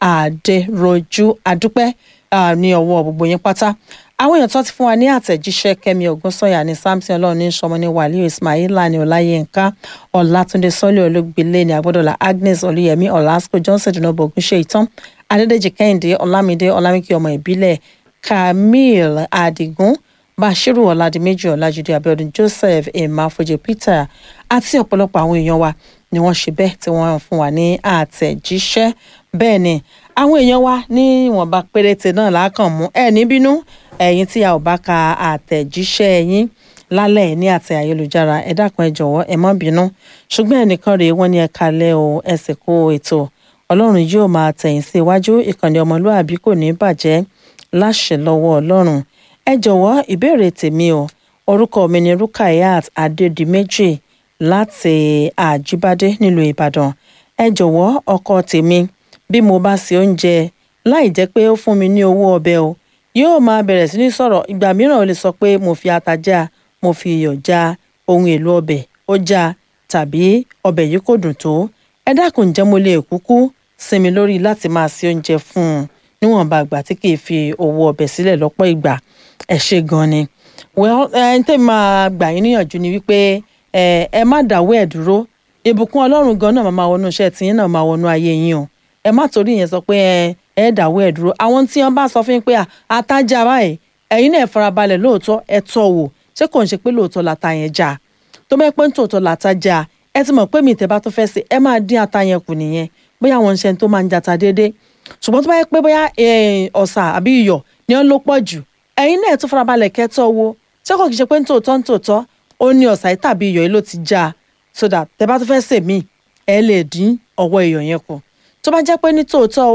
Adéròjú adúpẹ́ ah, ní ọwọ́ gbogbo yín pátá àwọn èèyàn tó ti fún wa ní àtẹ̀jíṣẹ́ kẹ́mi ògúnsọ̀yà ní samson ọlọ́run ní sọmọ ní wàlíù ismaila ní ọláyínká ọlátúndé sọ́lé olóògbélé ní agbọ́dọ̀lá agnes olúyẹmí ọ̀làsíkò johnson dùnàbọ̀ ògúnṣe ìtàn adédèjì kẹ́hìndé ọlámídé ọlámíkì ọmọ ìbílẹ̀ camille adigun bashiru ọ̀làdìmẹ́jì ọ̀làjúdé abiodun joseph emafoje peter àti ọ̀pọ̀lọpọ̀ àwọn èèyàn wa ni wọ́n ṣe bẹ́ẹ̀ tí wọ́n fún wa ní àtẹ̀jíṣẹ́ bẹ́ẹ̀ ni àwọn èèyàn wa ní ìwọ̀nba péréte náà lákàn mú ẹ̀ ní bínú ẹ̀yin tí a ò bá ka àtẹ̀jíṣẹ́ yín lálẹ́ ní àtẹ ayélujára ẹ dákun ẹ jọ̀wọ́ ẹ má bínú ṣùgbọ́n ẹnìkan rèé wọ́n ní ẹ kalẹ̀ o ẹ sì kó ètò ọlọ́run yóò máa tẹ̀yìn sí iwájú ìkànnì ọmọlúàbí kò ní bàjẹ́ láṣẹ lọ́wọ́ ọlọ́run ẹ jọ̀wọ́ ìbéèrè tèmi o orúkọ mi ni Rukayat Adédìméjì láti Àjíbádé nílùú Ìbàdàn ẹ jọ̀wọ́ ọkọ tèmi bí mo bá ṣe oúnjẹ láì jẹ́ pé ó fún mi ní owó ọbẹ̀ o yóò máa bẹ̀rẹ̀ sí ní sọ̀rọ̀ ìgbà mìíràn ó lè sọ pé mo fi ata já mo fi iyọ̀ já ohun èlò ọbẹ̀ ó já tàbí ọbẹ̀ yìí kò dùn tó ẹ dákun ǹjẹ́ mo lè kúkú sinmi lórí láti máa ṣe oúnjẹ fún un níwọ̀nba ìgbà tí kì í fi owó ọbẹ̀ sílẹ̀ lọ́pọ̀ ìgbà ẹ ṣe gan ni well ẹ ń tẹ́ máa gbà yín níyànjú ni wípé ẹ ẹ má dáwọ́ ẹ̀ dúró ìbùkún ọlọ́run gan náà máa wọnú iṣẹ́ tiyín náà máa wọnú ayé yín o ẹ má torí yẹn sọ pé ẹ ẹ dáwọ́ ẹ̀ dúró àwọn tí wọ́n bá sọ fún yín pé àtàjà báyìí ẹ̀yin náà farabalẹ̀ lóòótọ́ ẹ tọ́ wò ṣé kò ń ṣe pé lóòótọ́ làtà yẹn já tó bẹ́ẹ̀ pé tòótọ́ làtà já ẹ ti mọ̀ pé mi ìtẹ́ bá tó fẹ́ ṣe ẹ máa dín ata yẹn kù nìyẹn bóyá àwọn iṣẹ́ tó máa ń jata déédéé ṣùgbọ́n tó bá yẹ pé bóyá eh, ọ̀sà àbí iyọ̀ ni wọ́n ló pọ̀ jù ẹ̀yin náà tún farabalẹ̀ kẹ́tọ́ wo ṣé kò kì í ṣe pé ní tòótọ́ ní tòótọ́ ó ní ọ̀sà yìí tàbí iyọ̀ yìí ló ti já a so that tẹ bá tún fẹ́ sè míì ẹ lè dín ọwọ́ iyọ̀ yẹn kù tó bá jẹ́ pé ní tòótọ́